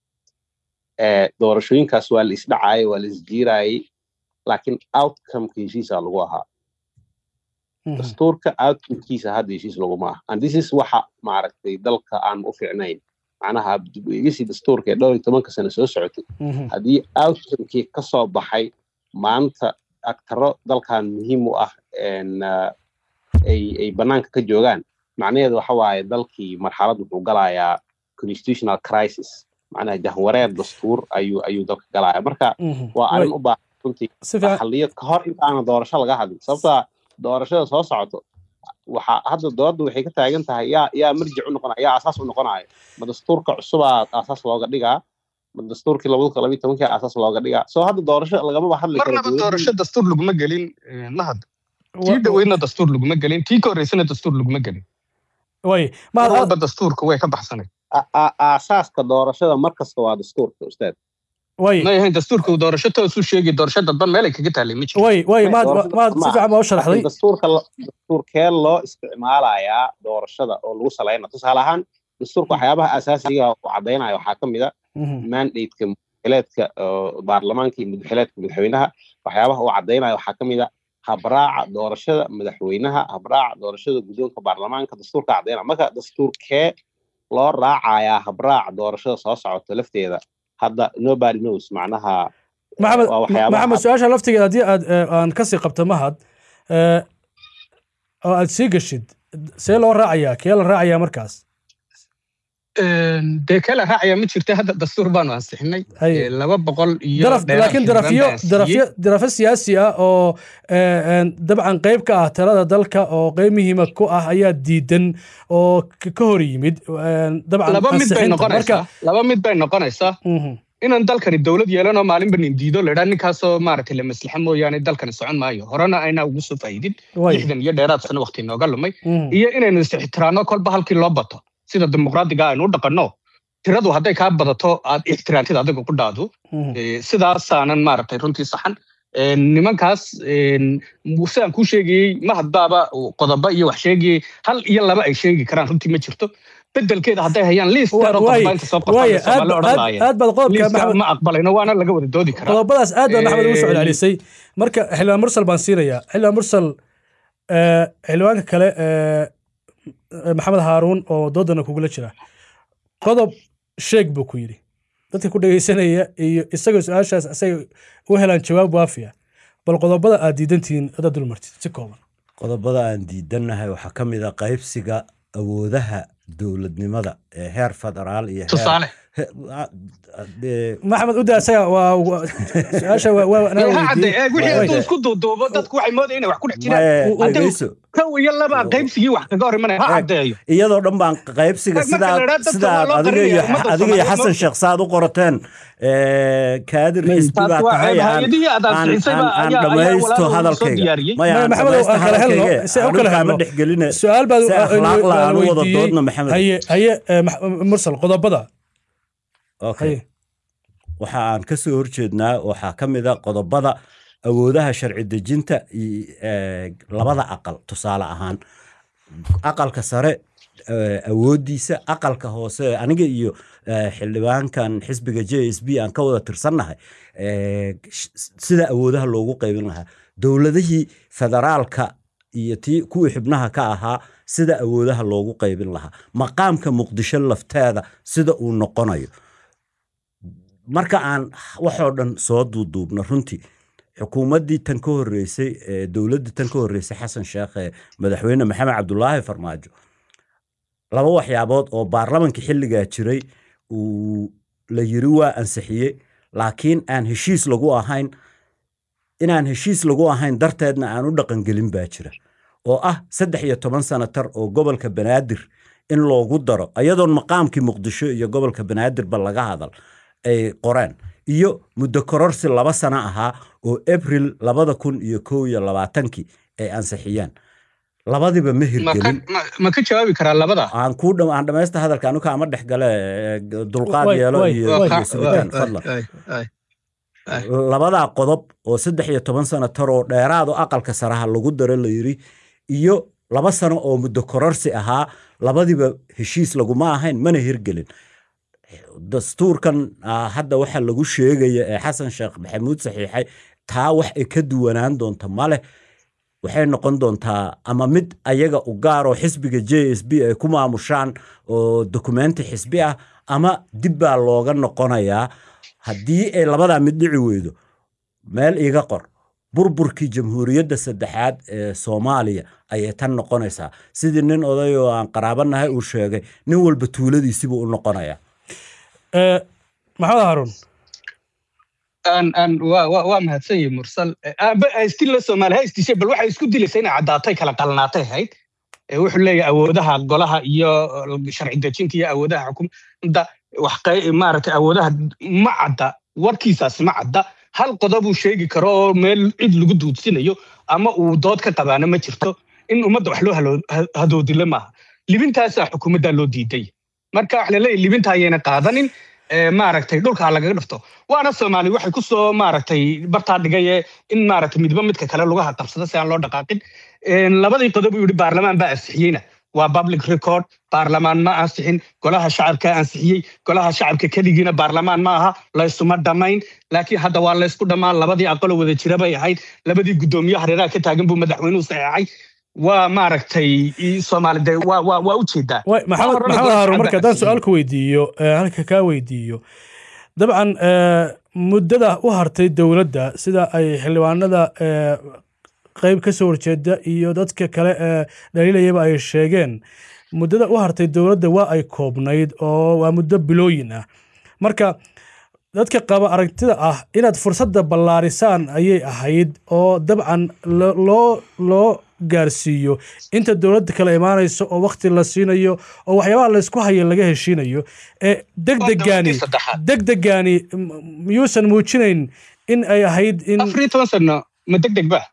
Eh, doorashooyinkaas waa la isdhacaayay waa la isjiiraayay laakiin outcomeka heshiisaa lagu ahaa Mhm. dastuurka outcomekiisa hadda heshiis laguma aha and this is waxa maaragtay dalka aan u fiicnayn macnaha dib u eegisii dastuurka ee dhowr iyo tobanka sano soo socotay Mhm. haddii outcomekii ka soo baxay maanta agtaro dalkan muhiim u ah ay ay banaanka ka joogaan macnaheedu waxa waaye dalkii marxalad wuxuu galayaa constitutional crisis macnaha jahwareer dastuur ayuu ayuu dalka galaya marka waa arrin u baahan runtii xaliyo ka hor intaana doorasho laga hadlin sababtaa doorashada soo socoto waxa hadda dooladda waxay ka taagan tahay yaa yaa marjic u noqonaya yaa asaas u noqonayo ma dastuurka cusubaa asaas looga dhigaa ma dastuurkii labada kun labiyi tobankii asaas looga dhigaa soo hadda doorasho lagamaba hadli karo marnaba doorasho dastuur laguma gelin mahad tii dhaweydna dastuur laguma gelin tii ka horreysana dastuur laguma gelin way walba dastuurka way ka baxsanay aasaaska doorashada mar kasta waa dastuurka ustaad way ma yahayn dastuurka doorasho toosu sheegi doorasho dadban meelay kaga taalay ma jiro way way maad maad si fiican baa u sharaxday dastuurka dastuurkee loo isticmaalayaa doorashada oo lagu salayna tusaale ahaan dastuurka waxyaabaha asaasiga u caddaynaya waxaa ka mid a mandateka mudxileedka baarlamaanka iyo mudxileedka madaxweynaha waxyaabaha uu caddaynaya waxaa ka mid a habraaca doorashada madaxweynaha habraaca doorashada guddoonka baarlamaanka dastuurka caddaynaya marka dastuurkee loo raacayaa habraaca doorashada soo socota lafteeda hadda nobody knows macnaha maxamed maxamed su-aasha laftigeeda haddii aad aan kasii qabto mahad oo aad sii geshid see loo raacayaa kee la raacayaa markaas dee kee la raacayaa ma jirta hadda dastuur baanu ansixinay laba boqol iyo laakiin darafyo darafyo darafyo siyaasi ah oo dabcan qayb ka ah talada dalka oo qayb muhiima ku ah ayaa diidan oo ka hor yimid dabcan laba mid bay noqonaysaa laba mid bay noqonaysaa inaan dalkani dowlad yeelanoo maalinba nin diido ladhaa ninkaasoo maaragtay la maslaxa mooyaane dalkani socon maayo horena aynaa ugu soo faa'iidin lixdan iyo dheeraad sano waqti nooga lumay iyo inaynu is-ixtiraanno kolba halkii loo bato sida dimuqraadiga aynu u dhaqanno tiradu hadday kaa badato aad ixtiraantid adiga ku dhaadu sidaasaanan maaragtay runtii saxan nimankaas sidaan kuu sheegayey mahadbaaba qodobo iyo wax sheegayey hal iyo laba ay sheegi karaan runtii ma jirto bedelkeeda hadday hayaan liis dheer oo qodoba inta soo qortaan odhan laayeen ma aqbalayno waana laga wada doodi karaa qodobadaas aad baa maxamed ugu soo celcelisay marka xildhibaan mursal baan siinayaa xildhibaan mursal xildhibaanka kale maxamed haaruun oo doodana kugula jira qodob sheeg buu ku yidhi dadka ku dhegaysanaya iyo isagoo su-aashaas isaga u helaan jawaab waafiya bal qodobada aad diidantihiin adaad dulmartid si kooban qodobada aan diidannahay waxaa ka mid a qaybsiga awoodaha dowladnimada ee heer federaal iyo tusaale maxamed uda isaga waa su-aasha wixii hadduu isku duuduubo dadku waxay moodaya inay wax ku dhex jiraan kow iyo laba qaybsigii wax kaga hor imanaya ha caddeeyo iyadoo dhan baan qaybsiga sidaa sidaad adiga iyo adiga iyo xasan sheekh saad u qorateen kaadir xisbi baa tahay aan dhamaysto hadalkayga maya aan dhamaysto hadalkayga ma dhexgeline su-aal baad si akhlaaq la aan u wada doodna maxamed haye haye mursal qodobada okay waxa aan ka soo horjeednaa waxaa ka mid a qodobada awoodaha sharci dejinta labada aqal tusaale ahaan aqalka sare awooddiisa aqalka hoose aniga iyo xildhibaankan xisbiga j s b aan ka wada tirsannahay sida awoodaha loogu qaybin lahaa dowladihii federaalka iyo tii kuwii xubnaha ka ahaa sida awoodaha loogu qaybin lahaa maqaamka muqdisho lafteeda sida uu noqonayo marka aan waxoo dhan soo duuduubno runtii xukuumaddii tan ka horreysay dowladdii tan ka horreysay xasan sheekh ee madaxweyne maxamed cabdulaahi farmaajo laba waxyaabood oo baarlamankii xilligaa jiray uu la yiri waa ansixiyey laakiin aan heshiis lagu ahayn inaan heshiis lagu ahayn darteedna aan u dhaqangelin baa jira oo ah saddex iyo toban sanatar oo gobolka banaadir in loogu daro ayadoon maqaamkii muqdisho iyo gobolka banaadirba laga hadal ay qoreen iyo muddo kororsi laba sano ahaa oo abril labada kun iyo kow iyo labaatankii ay ansixiyeen labadiba ma hirgelin ma ka jawaabi karaa labada aan ku aan dhamaysta hadalka anu kaama dhex gale dulqaad yeelo iyo subitaan fadlan labadaa qodob oo saddex iyo toban sano taroo dheeraado aqalka saraha lagu daro la yiri iyo laba sano oo muddo kororsi ahaa labadiba heshiis laguma ahayn mana hirgelin dastuurkan hadda waxa lagu sheegaya ee xasan sheekh maxamuud saxiixay taa wax ay ka duwanaan doonta maleh waxay noqon doontaa ama mid ayaga u gaaroo xisbiga j s b ay ku maamushaan oo dokumenti xisbi ah ama dib baa looga noqonayaa haddii ay labadaa mid dhici weydo meel iiga qor burburkii jamhuuriyadda saddexaad ee soomaaliya ayay tan noqonaysaa sidii nin oday oo aan qaraabanahay uu sheegay nin walba tuuladiisibuu u noqonaya Eh, maxamed haarun aan aan waa waa waa mahadsan yahay mursal aba haystin la soomaali ha istishay bal waxay isku dilaysa inay caddaatay kala qalnaatay ahayd Eh, wuxuu leeyahay awoodaha golaha iyo eh, sharci dejinta iyo awoodaha xukuumadda wax qey- maaragtay awoodaha ma cadda warkiisaas ma cadda hal qodobuu sheegi karo oo meel cid lagu duudsinayo ama uu dood ka qabaana ma jirto in ummadda wax loo halo- ha- hadoodile maaha libintaasaa xukuumaddaa loo diiday marka wax laleeyahay libinta ayayna qaadanin ee, maaragtay dhulka lagaga dhifto waana soomaali waxay ku soo maaragtay bartaa dhigaye in maaragtay midba midka kale lugaha qabsado si aan loo dhaqaaqin Een, labadii qodob uu yidhi baarlamaan baa ansixiyeyna waa public record baarlamaan ma ansixin golaha shacabka ansixiyey golaha shacabka keligiina baarlamaan ma aha laysuma dhammayn laakiin hadda waa laysku dhammaan labadii aqalo wada jira bay ahayd labadii guddoomiye hareeraha ka taagan buu madaxweynuhu saxeexay waa maaragtay i- soomaali de waa waa waa ujeedaa Waay, maxamed horena maxamed golaha haarun shacabka marka haddaan ansixiyey. su-aal ku weydiiyo eh, halka kaa weydiiyo dabcan eh, muddada u hartay dowladda sida ay xildhibaanada eh, qeyb ka soo horjeeda iyo dadka kale ee dhaliilayaba ay sheegeen muddada u hartay dowladda waa ay koobnayd oo waa muddo bilooyin ah marka dadka qaba aragtida ah inaad fursadda ballaarisaan ayay ahayd oo dabcan lo- loo loo gaarsiiyo inta dowladda kale imaanayso oo wakti la siinayo oo waxyaabaha laysku hayo laga heshiinayo ee degdegaani dowladdii saddexaad. degdegaani m- miyuusan muujinayn in ay ahayd in afar iyo toban sano ma deg deg ba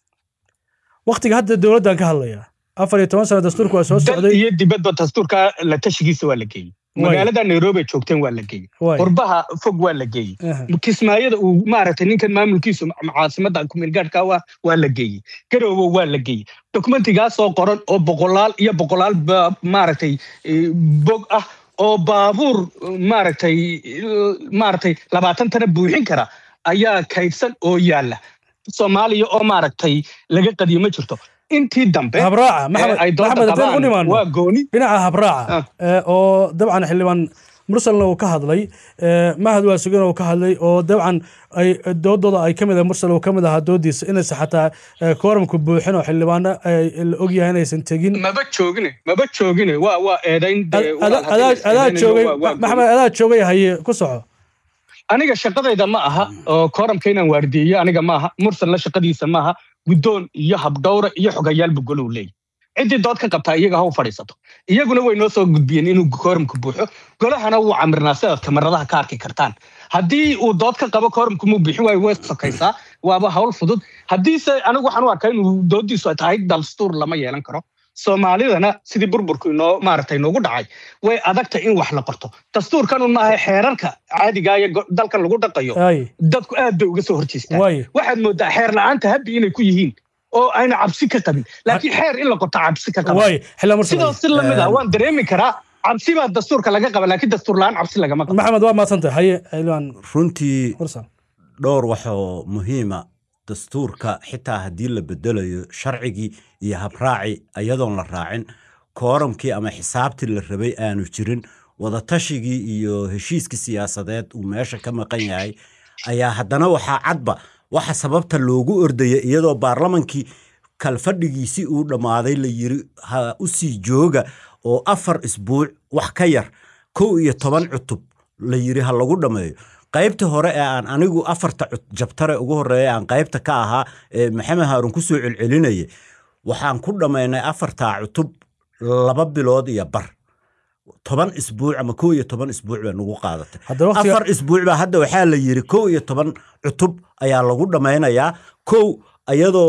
waktiga hadda dowladdan ka hadlaya afar iyo toban sano dastuurku waa soo dal socday iyo dibadba dastuurka la tashigiisa waa la geeyey Waay. magaalada nairobi ay joogteen waa la geeyey Waay. qurbaha fog waa la geeyey Aha. kismaayada uu maaragtay ninkan maamulkiisu ma- caasimada kumeelgaadhka waa waa la geeyey garoobo waa la geeyey dokumentigaasoo qoran oo boqolaal iyo boqolaal ba- maaragtay eh, bog ah oo baabuur maaragtay maaragtay labaatan tana buuxin kara ayaa kaydsan oo yaala soomaaliya oo maaragtay laga qadiyo ma jirto intii dambe habraaca ee maxamed ay doonta maxamed haddaan u qabaan nimaano waa gooni dhinaca habraaca Ah. ee, oo dabcan xildhibaan mursalna uu ka hadlay ee, mahad waa sugan uu ka hadlay oo dabcan ay doodooda ay kamid ah mursal uu kamid ahaa doodiisa inaysan xataa ee, kooramku buuxin oo xildhibaano ay la ogyahay inaysan tegin maba joogine maba joogine waa waa eedayn dee Ad- walaal adaa haddii la adaa eedaynayno joogay waa- waa gooni. maxamed adaa joogay haye ku soco aniga shaqadayda ma aha oo kooramka inaan waardiyeyo aniga maaha mursalna shaqadiisa maaha guddoon iyo habdhowra iyo xogayaalba golou leeyahy ciddii dood ka qabtaa iyaga ha u fadhiisato iyaguna way noo soo gudbiyeen inuu kooramku buuxo golahana wuu camirnaa sidaad kamaradaha ka arki kartaan haddii uu dood ka qabo kooramku muu bixin waayo way sokaysaa waaba hawl fudud haddiise anigu waxaan u arkaa inuu doodiisu ay tahay dalstuur lama yeelan karo soomaalidana sidii burburku inoo maaragtay noogu dhacay way adagta in wax la qorto dastuurkanun maaha xeerarka caadiga ee go- dalkan lagu dhaqayo ay dadku aad bay uga soo horjeestaan waay waxaad moodaa xeer la'aanta habbi inay ku yihiin oo ayna cabsi ka qabin laakiin xeer in la qorto cabsi ka qaba waay xildhibaan mursal sidoo si lamid ah waan dareemi karaa cabsi baa dastuurka laga qaba laakiin dastuur la'aan cabsi lagama qabo maxamed waa maadsantahay haye xildhibaan runtii mursal dhowr waxoo muhiima dastuurka xitaa haddii la bedelayo sharcigii iyo habraaci iyadoon la raacin kooramkii ama xisaabtii la rabay aanu jirin wadatashigii iyo heshiiskii siyaasadeed uu meesha ka maqan yahay ayaa haddana waxaa cadba waxa sababta loogu ordaya iyadoo baarlamankii kalfadhigiisii uu dhammaaday la yiri ha u sii jooga oo afar isbuuc wax ka yar kow iyo toban cutub la yiri ha lagu dhammeeyo qaybta hore ee aan anigu afarta cut- jabtare ugu horeeya aan qaybta ka ahaa ee maxamed haarun ku soo celcelinayay waxaan ku dhammaynay afartaa cutub laba bilood iyo bar toban isbuuc ama kow iyo toban isbuuc bay nagu qaadatay haddaba waqtiga afar isbuuc baa hadda waxaa la yiri kow iyo toban cutub ayaa lagu dhammaynayaa kow iyadoo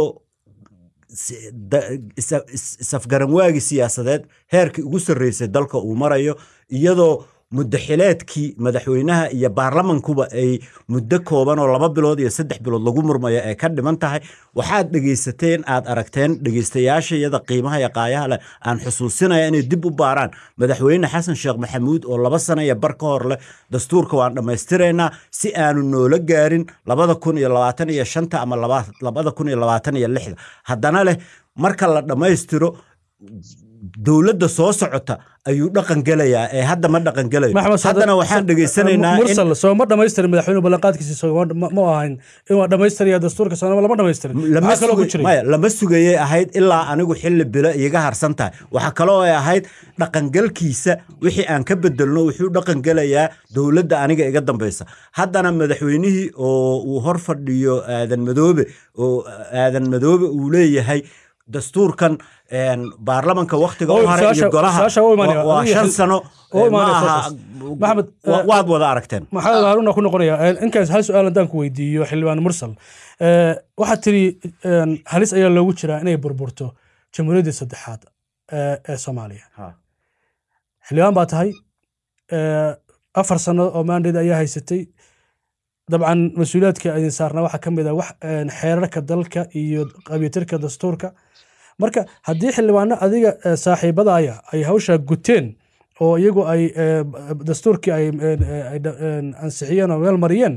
si- da- isa- is- isafgaranwaagii siyaasadeed heerkii ugu sarreysay dalka uu marayo iyadoo muddaxileedkii madaxweynaha iyo baarlamankuba ay muddo kooban oo laba bilood iyo saddex bilood lagu murmayo ay ka dhiman tahay waxaad dhegaysateen aad aragteen dhegaystayaashayada qiimaha iyo qaayaha leh aan xusuusinaya inay dib u baaraan madaxweyne xasan sheekh maxamuud oo laba sano iyo bar ka hor leh dastuurka waan dhammaystiraynaa si aanu noola gaarin labada kun iyo labaatan iyo shanta ama laba- labada kun iyo labaatan iyo lixda haddana leh marka la dhammaystiro dowladda soo socota ayuu dhaqan gelayaa ee hadda ma dhaqan gelayo maxamed Saad- haddana waxaan Sa- dhegaysanaynaa in mursal soo ma dhamaystirin madaxweynuhu ballanqaadkiisi soo ma- ma ma ahayn in waa dhamaystiraya dastuurka soomaalima lama dhamaystirin lama maxaa kaloo ku sugay- jiray maya lama sugayay ahayd ilaa anigu xilli bilo iiga harsan tahay waxaa kaloo ay ahayd dhaqangalkiisa wixii aan ka bedelno wuxuu dhaqangelayaa dowladda aniga iga dambaysa haddana madaxweynihii oo uu hor fadhiyo aadan madoobe oo aadan madoobe uu leeyahay dastuurkan een, baarlamanka waktiga Oo, u haray iyo su-aasha- golaha su-aasha u imaanaya. waa- waa Adiga shan xil- sano u ee, imaanaya ma aha soo Maxamed, wa- eh, waad wada aragteen maxamed haaruna ku noqonaya inkaas hal su-aal haddaan ku weydiiyo xildhibaan mursal Eh, waxaad tiri een, halis ayaa loogu jiraa inay burburto jamhuuriyaddii saddexaad ee ee soomaaliya Ha. xildhibaan baa tahay eh, afar sano oo mandate ayaa haysatay dabcan mas-uuliyaadka idin saarnaa waxaa ka mid ah wax een, xeerarka dalka iyo qabiyatirka dastuurka marka haddii xildhibaano adiga eh, saaxiibadaaya ay hawshaa guteen oo iyagu ay eh, dastuurkii ay een, eh, ay dha- een, ansixiyeen oo meel mariyeen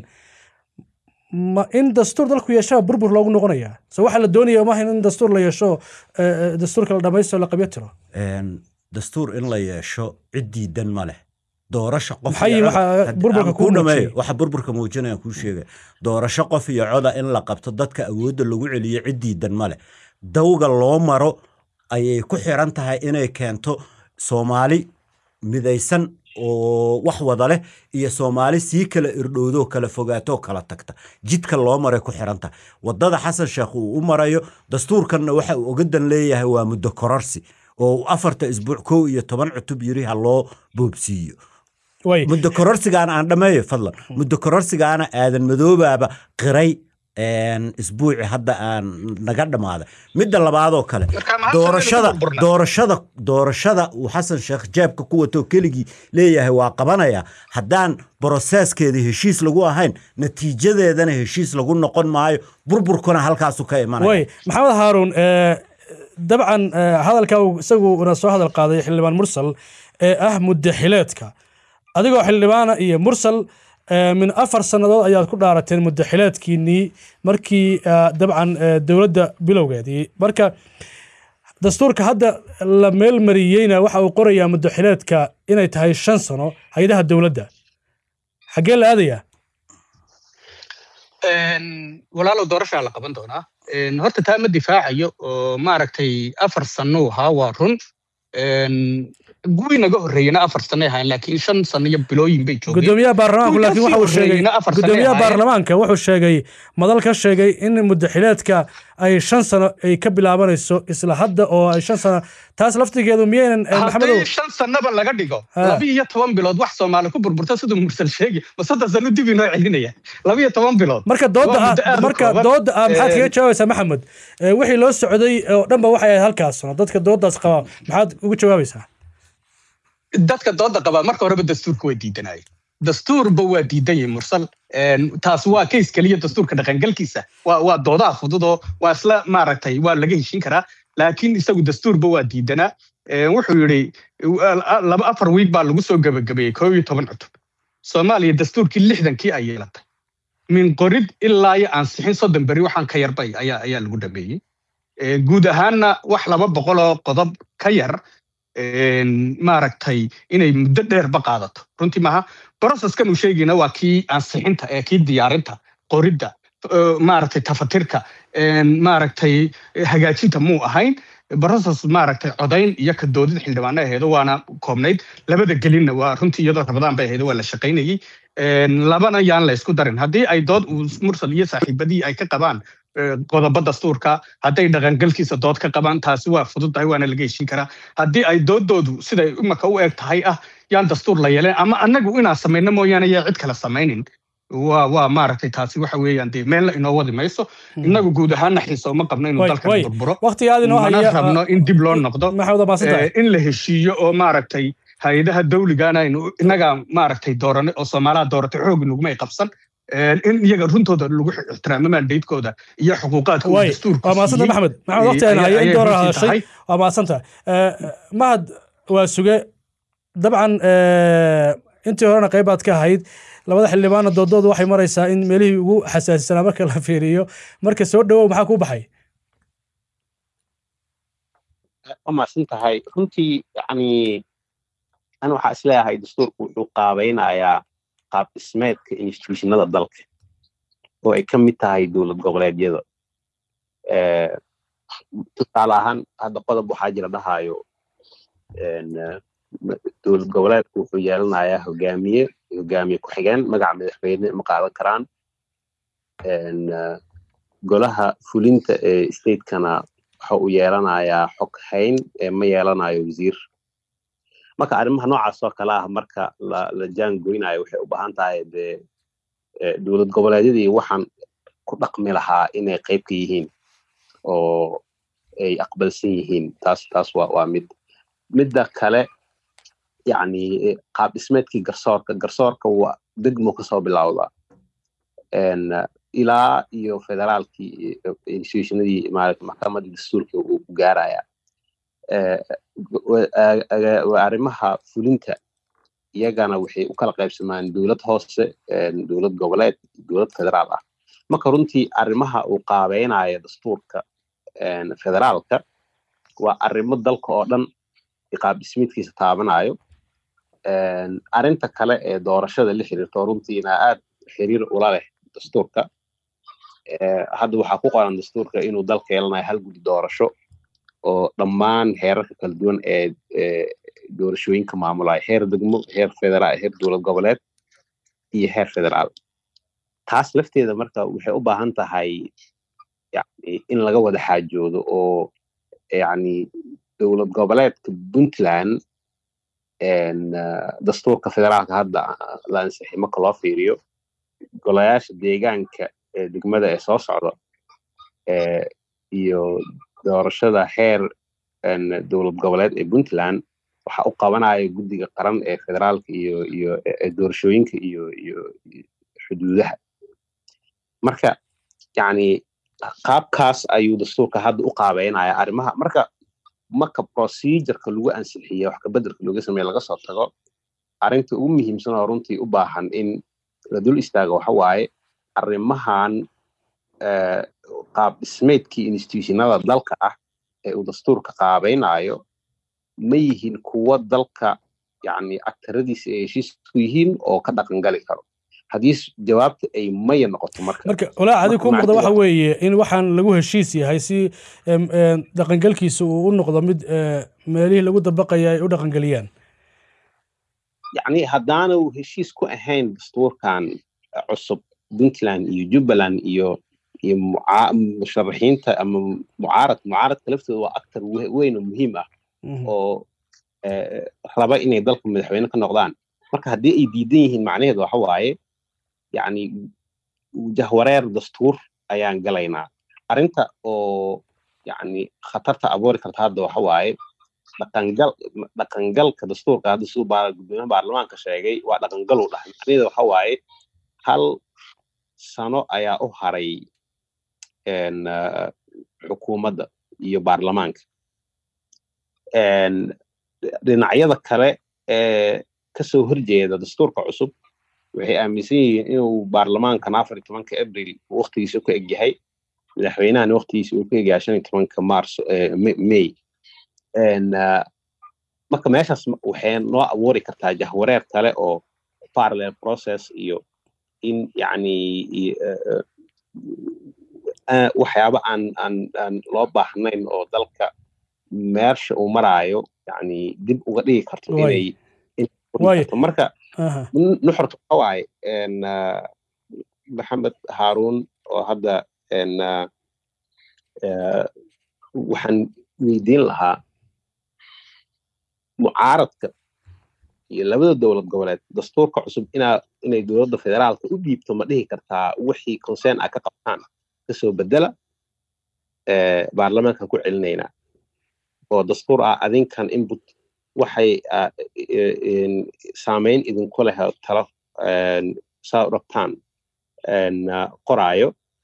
ma in dastuur dalku yeeshaa burbur loogu noqonayaa so waxaa la doonaya maaha in dastuur la yeesho eh, eh, dastuurka la dhamaystiro la qabyo tiro Een, dastuur in la yeesho cid diidan ma leh doorasho qof Maxay iyo waxa cod- had- burburka aan kuu kuu dhameeyo, muujiyey? waxa burburka muujinaya kuu sheegaya doorasho qof iyo coda in la qabto dadka awoodda lagu celiyo cid diidan ma leh dawga loo maro ayay ku xiran tahay inay keento soomaali midaysan oo wax wada leh iyo soomaali sii kala irdhowdoo kala fogaatoo kala tagta jidka loo maray ku xiran tahay wadada xasan sheekh uu u marayo dastuurkanna waxa uu ogadan leeyahay waa muddo kororsi oo uu afarta isbuuc kow iyo toban cutub yiri ha loo boobsiiyo way muddo kororsigaana aan dhammeeyo fadlan muddo kororsigaana aadan madoobaaba qiray een, isbuuci hadda aan naga dhammaaday midda labaadoo kale Marka maxaa doorashada sababta burburna? doorashada doorashada uu xasan sheekh jeebka ku wato keligii leeyahay waa qabanaya haddaan broseskeeda heshiis lagu ahayn natiijadeedana heshiis lagu noqon maayo burburkuna halkaasu ka imanaya way maxamed haaruun eh, dabcan eh, hadalka uu isaguna soo hadal qaaday xildhibaan mursal ee ah muddaxileedka adigoo xildhibaana iyo mursal eh, min afar sannadood ayaad ku dhaarateen muddaxileedkiinnii markii eh, dabcan eh, dowladda bilowgeedii marka dastuurka hadda la meelmariyeyna waxa uu qorayaa muddaxileedka inay tahay shan sano hay-adaha dowladda xaggee la aadayaa Een, walaalow doorashaa la qaban doonaa Een, horta taa ma difaacayo oo maaragtay afar sano ahaa waa run Een, guwi naga horreeyena afar sanay ahayn laakiin shan sano iyo bilooyin bay joogeen gudoomiyaha baarlamaanku Kuwii laakiin waxa uu kasii sheegay horreeyeyna afar sano gudoomiyaha ahaayeen. baarlamaanka wuxuu sheegay madal ka sheegay in muddaxileedka ay shan sano ay ka bilaabanayso isla hadda oo ay shan sano taas laftigeedu miyaynan eh, maxamedow haddii shan sanaba laga dhigo Ah. laba iyo toban bilood wax soomaali ku burburta siduu mursal sheegi ma soddon sano dib inoo celinaya laba iyo toban bilood marka dooda Waa ah muddo aad u marka kooban. dooda ah maxaad kaga Een, jawaabaysaa maxamed Eh, wixii loo socday oo dhanba waxay ahayd halkaas sano dadka doodaas qaba maxaad ugu jawaabaysaa dadka dooda qabaa marka horeba dastuurka waa diidanaya dastuurba waa diidanyay mursal Een, taas waa kays keliya dastuurka dhaqangalkiisa waa waa doodaha fududoo waa isla maaragtay waa laga heshin karaa laakiin isagu dastuurba waa diidanaa Een, wuxuu yidhi wa- laba afar wiig baa lagu soo gebagabeeyey koob iyo toban cutub soomaaliya dastuurkii lixdankii ay yeelatay min qorid ilaa iyo ansixin soddon beri waxaan ka yarbay ayaa ayaa lagu dhameeyey Ee, guud ahaanna wax laba boqoloo qodob ka yar een, maaragtay inay muddo dheerba qaadato runtii maaha processkan uu sheegayna waa kii ansixinta ee kii diyaarinta qoridda ee, maaragtay tafatirka een, maaragtay hagaajinta muu ahayn process maaragtay codayn iyo ka doodid xildhibaano aheedo waana koobnayd labada gelinna waa runtii iyadoo rabadaan bay aheedo waa la shaqaynayey Een, labana yaan la isku darin haddii ay dood uu mursal iyo saaxiibadii ay ka qabaan ee, qodobo dastuurka hadday dhaqangalkiisa dood ka qabaan taasi waa fududahay waana laga heshin karaa haddii ay doodoodu siday imaka u eg tahay ah yaan dastuur la yeeleen ama annagu inaan samayno mooyaane yaa cid kale samaynin waa waa maaragtay taasi waxa weeyaan dee meelna inoo wadi mayso innagu guud ahaanna xiisa uma qabno inuu Way- dalkan way. burburo waqtiga aad inoo mana haya rabno in dib loo noqdo maxamed waa maasantahay ee, in la heshiiyo oo maaragtay hay-adaha dawligana aynu innagaa maaragtay dooranay oo soomaalaha dooratay xoog nugumay qabsan Ee, in iyaga runtooda lagu ixtiraamo mandatekooda iyo xuquuqaadka uu way dastuurku waa maasanta siiyey, maxamed maxamed ee, waqtigaan ayay- haya in ayay doorar runtii hadashay tahay. waa maasanta mahad waa suge dabcan eh, intii horena qaybaad ka ahayd labada xildhibaana doodoodu waxay maraysaa in meelihii ugu xasaasisanaa marka la fiiriyo marka soo dhawow maxaa kuu baxay waa mahadsan tahay runtii yani ani waxaa isleeyahay dastuurku wuxuu qaabaynayaa qaab dhismeedka institutionada dalka oo ay ka mid tahay dowlad goboleedyada tusaale ahaan hadda qodob waxaa jira dhahayo dowlad goboleedku wuxuu yeelanayaa hogaamiye hogaamiye ku-xigeen magaca madaxweyne ma qaadan karaan golaha fulinta ee stateskana waxa uu yeelanayaa xog hayn ma yeelanayo wasiir marka arrimaha noocaas oo kale ah marka la jaangoynayo waxay u baahan tahay dee dowlad goboleedyadii waxaan ku dhaqmi lahaa inay qayb ka yihiin oo ay aqbalsan yihiin taas taas waa waa mid midda kale yani qaab dhismeedkii garsoorka garsoorka waa degmo kasoo bilowda ilaa iyo federaalkii institutionadii maarata maxkamadii dastuurka uu ku gaaraya arrimaha fulinta iyagana waxay u kala qaybsamaan dowlad hoose dowlad goboleed dowlad federaal ah marka runtii arrimaha uu qaabeynaya dastuurka federaalka waa arrimo dalka oo dhan qaab dhismeedkiisa taabanayo arrinta kale ee doorashada la xiriirto runtiina aad xiriir ula leh dastuurka hadda waxaa ku qoran dastuurka inuu dalka yeelanayo hal gudi doorasho oo dhammaan heerarka kala duwan ee doorashooyinka maamulaya heer degmo heer federaal heer dowlad goboleed iyo heer federaal taas lafteeda marka waxay u baahan tahay yani in laga wada xaajoodo oo yani dowlad goboleedka puntland dastuurka federaalka hadda la ansixi marka loo fiiriyo golayaasha deegaanka ee degmada ee soo socda iyo doorashada heer dowlad goboleed ee puntland waxa u qabanaya guddiga qaran ee federaalka iyo iyo doorashooyinka iyo iyo xuduudaha marka yani qaabkaas ayuu dastuurka hadda u qaabeynaya arrimaha marka marka procedureka lagu ansixiye wax kabeddelka looga sameeye laga soo tago arrinta ugu muhiimsan oo runtii u baahan in la dul istaago waxa waaye arrimahan qaab dhismeedkii institutionada dalka ah ee uu dastuurka qaabaynayo ma yihiin kuwo dalka yani aktaradiisa ay heshiis ku yihiin oo ka dhaqan gali karo haddii jawaabta ay maya noqoto marka marka walaa adi ku muuqda waxa weeye in waxaan lagu heshiis yahay si dhaqangelkiisa uu u noqdo mid meelihii lagu dabaqaya ay u dhaqangeliyaan yani haddaanu heshiis ku ahayn dastuurkan cusub puntland iyo jubbaland iyo iyo musharaxiinta ama mucaarad mucaaradka laftooda waa actor weyn oo muhiim ah oo raba inay dalka madaxweyne ka noqdaan marka haddii ay diidan yihiin macnaheedu waxa waaye yani jahwareer dastuur ayaan galaynaa arrinta oo yani khatarta abuuri karta hadda waxa waaye dhaqangal dhaqangalka dastuurka hadda siduu gudoomiyaha baarlamaanka sheegay waa dhaqangal u dhahay macnaheedu waxa waaye hal sano ayaa u haray xukuumadda iyo baarlamaanka dhinacyada kale ee kasoo horjeeda dastuurka cusub waxay aaminsan yihiin inuu baarlamaankan afar iyo tobanka abril waktigiisa ku egyahay madaxweynahana waktigiisa uu ku egyahay shan iyo tobanka marso may marka meeshaas waxay noo abuuri kartaa jahwareer kale oo parallel process iyo in yani waxyaaba aan aan aan loo baahnayn oo dalka meersha uu maraayo yani dib uga dhigi karto inay marka nuxurta waxa waaye maxamed haarun oo hadda waxaan weydiin lahaa mucaaradka iyo labada dowlad goboleed dastuurka cusub inaa inay dowladda federaalka u dhiibto ma dhihi kartaa wixii concern a ka qabtaan kasoo bedela baarlamaankan ku celinaynaa oo dastuur ah adinkan input waxay saameyn idinku leh talo saa u rabtaan qoraayo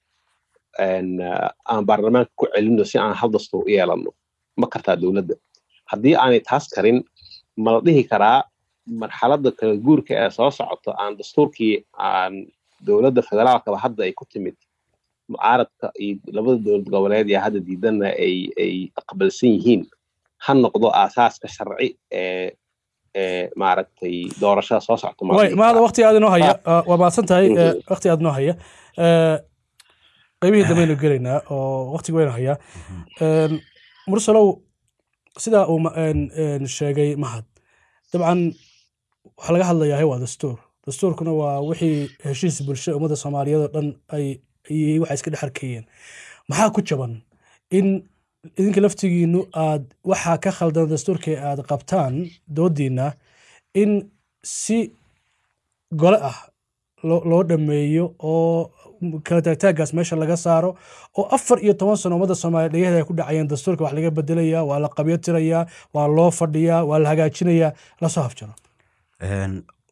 aan baarlamaanka ku celino si aan hal dastuur u yeelano ma kartaa dowladda haddii aanay taas karin ma la dhihi karaa marxaladda kala guurka ee soo socoto aan dastuurkii aan dowladda federaalkaba hadda ay ku timid mucaaradka iyo labada dowlad goboleed ee hadda diidanna ay ay aqbalsan yihiin ha noqdo aasaaska sharci ee ee maaragtay doorashada soo socota ma way dhihi mahada karaa. waqti aad inoo haya ah, waa mahadsan tahay Mhm. eh, waqti aad inoo haya Eh, qaybihii dambaynu gelaynaa oo waqtiga waynu hayaa Een, mursalow sidaa uu ma- een, een, sheegay mahad dabcan waxaa laga hadlayaa waa dastuur dastuurkuna waa wixii heshiis bulsho ummadda soomaaliyeed oo dhan ay ay waxa iska dhex arkayeen maxaa ku jaban in idinka laftigiinu aad waxaa ka khaldan dastuurkii aad qabtaan doodiina in si gole ah loo loo dhameeyo oo kala taagtaagaas meesha laga saaro oo afar iyo toban sano ummadda soomaaliya dhegaheeda ay ku dhacayeen dastuurka wax laga bedelayaa waa la qabyo tirayaa waa loo fadhiyaa waa la hagaajinayaa lasoo hafjaro Een,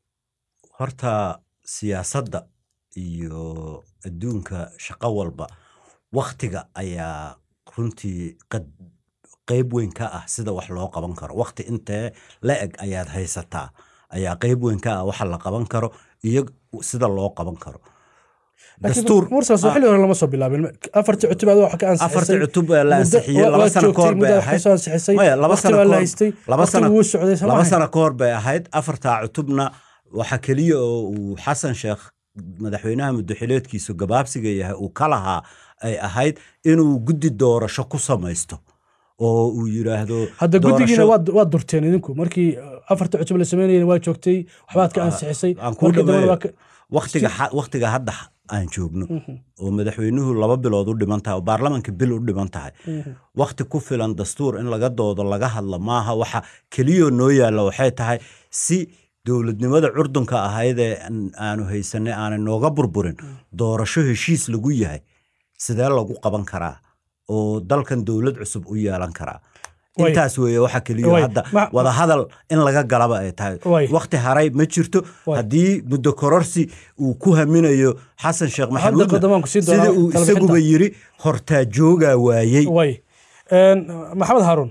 horta siyaasadda iyo adduunka shaqo walba waktiga ayaa runtii qad qeyb weyn ka ah sida wax loo qaban karo wakti intee la eg ayaad haysataa ayaa qeyb weyn ka ah waxa la qaban karo iyo sida loo qaban karo dastuur mursal soo xilli hore lama soo bilaabin afartii cutub aad wax ka ansixisay afartii cutub ee la Muddo- ansixiyey waa- laba waad sano joogtay, kahor bay muddo wax ahayd kasoo ansixisay Maya, laba waqti sano baa la kahor- haystay laba waqti sano- wuu socday soo laba maahayn? sano ka hor bay ahayd afartaa cutubna waxa keliya oo uu xasan sheekh madaxweynaha muddaxileedkiisu gabaabsiga yahay uu ka lahaa ay ahayd inuu guddi doorasho ku samaysto oo uu yidhaahdo hadda guddigiina doorasho- waad waad durteen idinku markii uh, afarta cutub la sameynayeen waa joogtay waxbaad ka ansixisay aan kuu markii dambena dhameeyo. waa ka- waktiga xa- waktiga hadda xa- aan joogno oo madaxweynuhu laba bilood u dhiman tahay oo baarlamanka bil u dhiman tahay wakti ku filan dastuur in laga doodo laga hadla maaha waxa keliyoo noo yaalla waxay tahay si dowladnimada curdunka ahayd ee aan- aanu haysanay aanay nooga burburin doorasho heshiis lagu yahay sidee lagu qaban karaa oo dalkan dowlad cusub u yeelan karaa Way. intaas weeye waxa keliyo Way. hadda Ma- wada hadal in laga galaba ay tahay Way. wakti haray ma jirto Way. haddii muddo kororsi uu ku haminayo xasan sheekh maxamuud qadamaan ku sii doonaa sida uu talo isaguba bixinta. yiri hortaa joogaa waayey way Een, maxamed haarun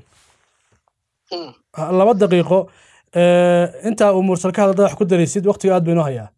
laba daqiiqo eh, intaa uu mursal ka hadlada wax ku daraysid waqtiga aad baynoo hayaa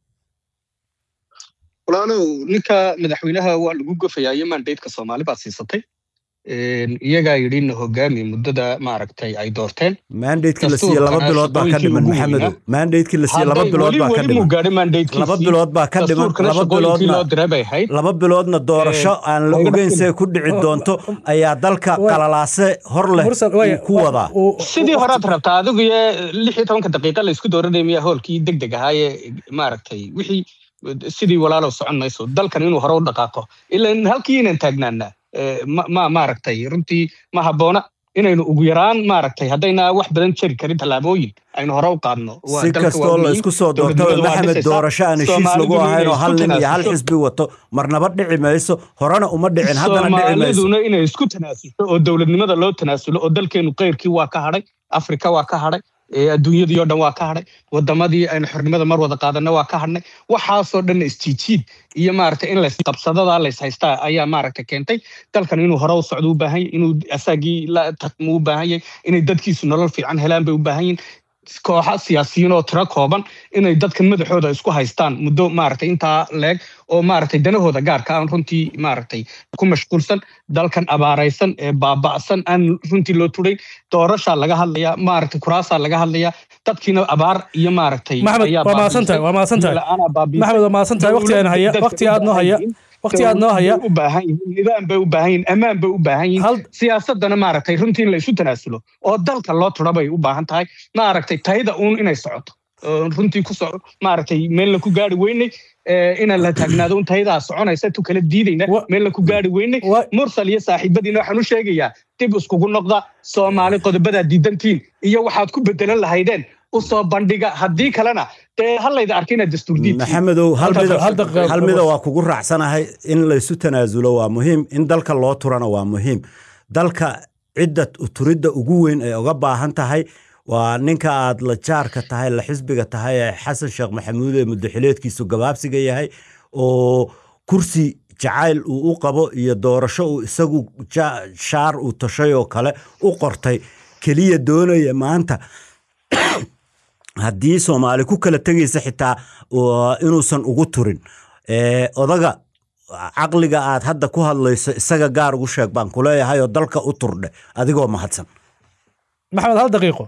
walaalow ninka madaxweynaha waa lagu gofayaa iyo mandateeka soomaali baad siisatay Een, iyagaa yidhi na hogaami muddada maaragtay ay doorteen mandatekii la siiye laba Dastuurkana bilood baa ka shaqooyinkii dhiman ugu maxamedow weynaa. mandatekii la siiye laba Hadday bilood weli- baa ka weli muu dhiman gaadhin mandatekiisii. laba bilood baa ka dhiman Dastuurkana laba shaqooyinkii loo biloodna diray bay ahayd laba biloodna doorasho aan la laga ogeyn dhaqin. see ku dhici doonto ayaa dalka Way. qalalaase hor leh mursal way uu ku wadaa uu- sidii waqti- horaad rabtaa adigu iyo lix iyo tobanka daqiiqa la isku dooranaya miyaa hoolkii deg deg ahaayee maaragtay wixii sidii walaalow socon mayso dalkan inuu hore u dhaqaaqo ilaa halkii inaan taagnaana eh, ma- ma maaragtay runtii ma habboona inaynu ugu yaraan maaragtay haddayna wax badan jari karin tallaabooyin aynu hore u qaadno Waa- si dalka waa kastoo la muhiim. isku soo doorto Dowladnimadu waa maxamed dhisaysaa. doorasho aan heshiis lagu Soomaaliduna ahayn oo inay hal isku nin iyo hal tanaasusho. xisbi wato marnaba dhici mayso horena uma dhicin haddana dhici mayso soomaaliduna inay isku tanaasulto oo dowladnimada loo tanaasulo oo dalkeenu keyrkii waa ka hadhay afrika waa ka hadhay ee adduunyadii oo dhan waa ka hadhay wadamadii aynu xornimada mar wada qaadanna waa ka hadhnay waxaasoo dhan isjiijiid iyo maaragtay in laysqabsadada layshaystaa ayaa maaragtay keentay dalkan inuu hore u socdo u baahan yahay inuu asaagii la tartamo u baahan yahay inay dadkiisu nolol fiican helaan bay u baahan yihin kooxa siyaasiyiin oo tiro kooban inay dadkan madaxooda isku haystaan muddo maaragtay intaa leeg oo maaragtay danahooda gaarka aan runtii maaragtay ku mashquulsan dalkan abaaraysan ee baaba'san aan runtii loo turay doorashaa laga hadlayaa maaragtay kuraasaa laga hadlayaa dadkiina abaar iyo maaragtay maxamed ayaa waa mahadsan tahay waa mahadsan tahay la'aanaa baabi'isay. maxamed waa mahadsan tahay waqti aan haya Dadka waqti aad noo haya waqti aad noo haya u baahan yihiin nidaam bay u baahan yihiin ammaan bay u baahan yihiin hal siyaasadana maaragtay runtii in la isu tanaasulo oo dalka loo turo bay u baahan tahay maaragtay tayada uun inay socoto oo runtii ku soco maaragtay meelna ku gaari weynay ee, inaan la taagnaado un tayadaa soconaysa tu kala diidayna Wa- meelna ku gaari weynay wa- mursal iyo saaxiibadiina waxaan u sheegayaa dib iskugu noqda soomaali qodobadaa diidantiin iyo waxaad ku bedelan lahaydeen u soo bandhiga haddii kalena dee halayda arkay inaad dastuur diidtiin maxamedow hal Halka- mida hal daqiiqo- hal mida waa kugu raacsanahay in laysu tanaasulo waa muhiim in dalka loo turana waa muhiim dalka cidda turidda ugu weyn ay uga baahan tahay waa ninka aad la jaarka tahay la xisbiga tahay ee xasan sheekh maxamuud ee muddaxileedkiisu gabaabsiga yahay oo kursi jacayl uu u qabo iyo doorasho uu isagu ja- shaar uu tashay oo kale u qortay keliya doonaya maanta haddii soomaali ku kala tegaysa xitaa waa inuusan ugu turin ee, odaga caqliga aad hadda ku hadlayso isaga gaar ugu sheeg baan kuleeyahay oo dalka u turdhe adigoo mahadsan maxamed hal daqiiqo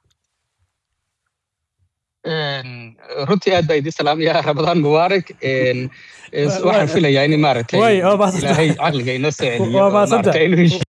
runtii aad baa idin salaamaya ramadaan mubaarak waxaan filayaa in maaragtay Way, waa mahadsan ilaahay caqliga inoo soo celiyo Waa oo mahadsan maaragtay inuu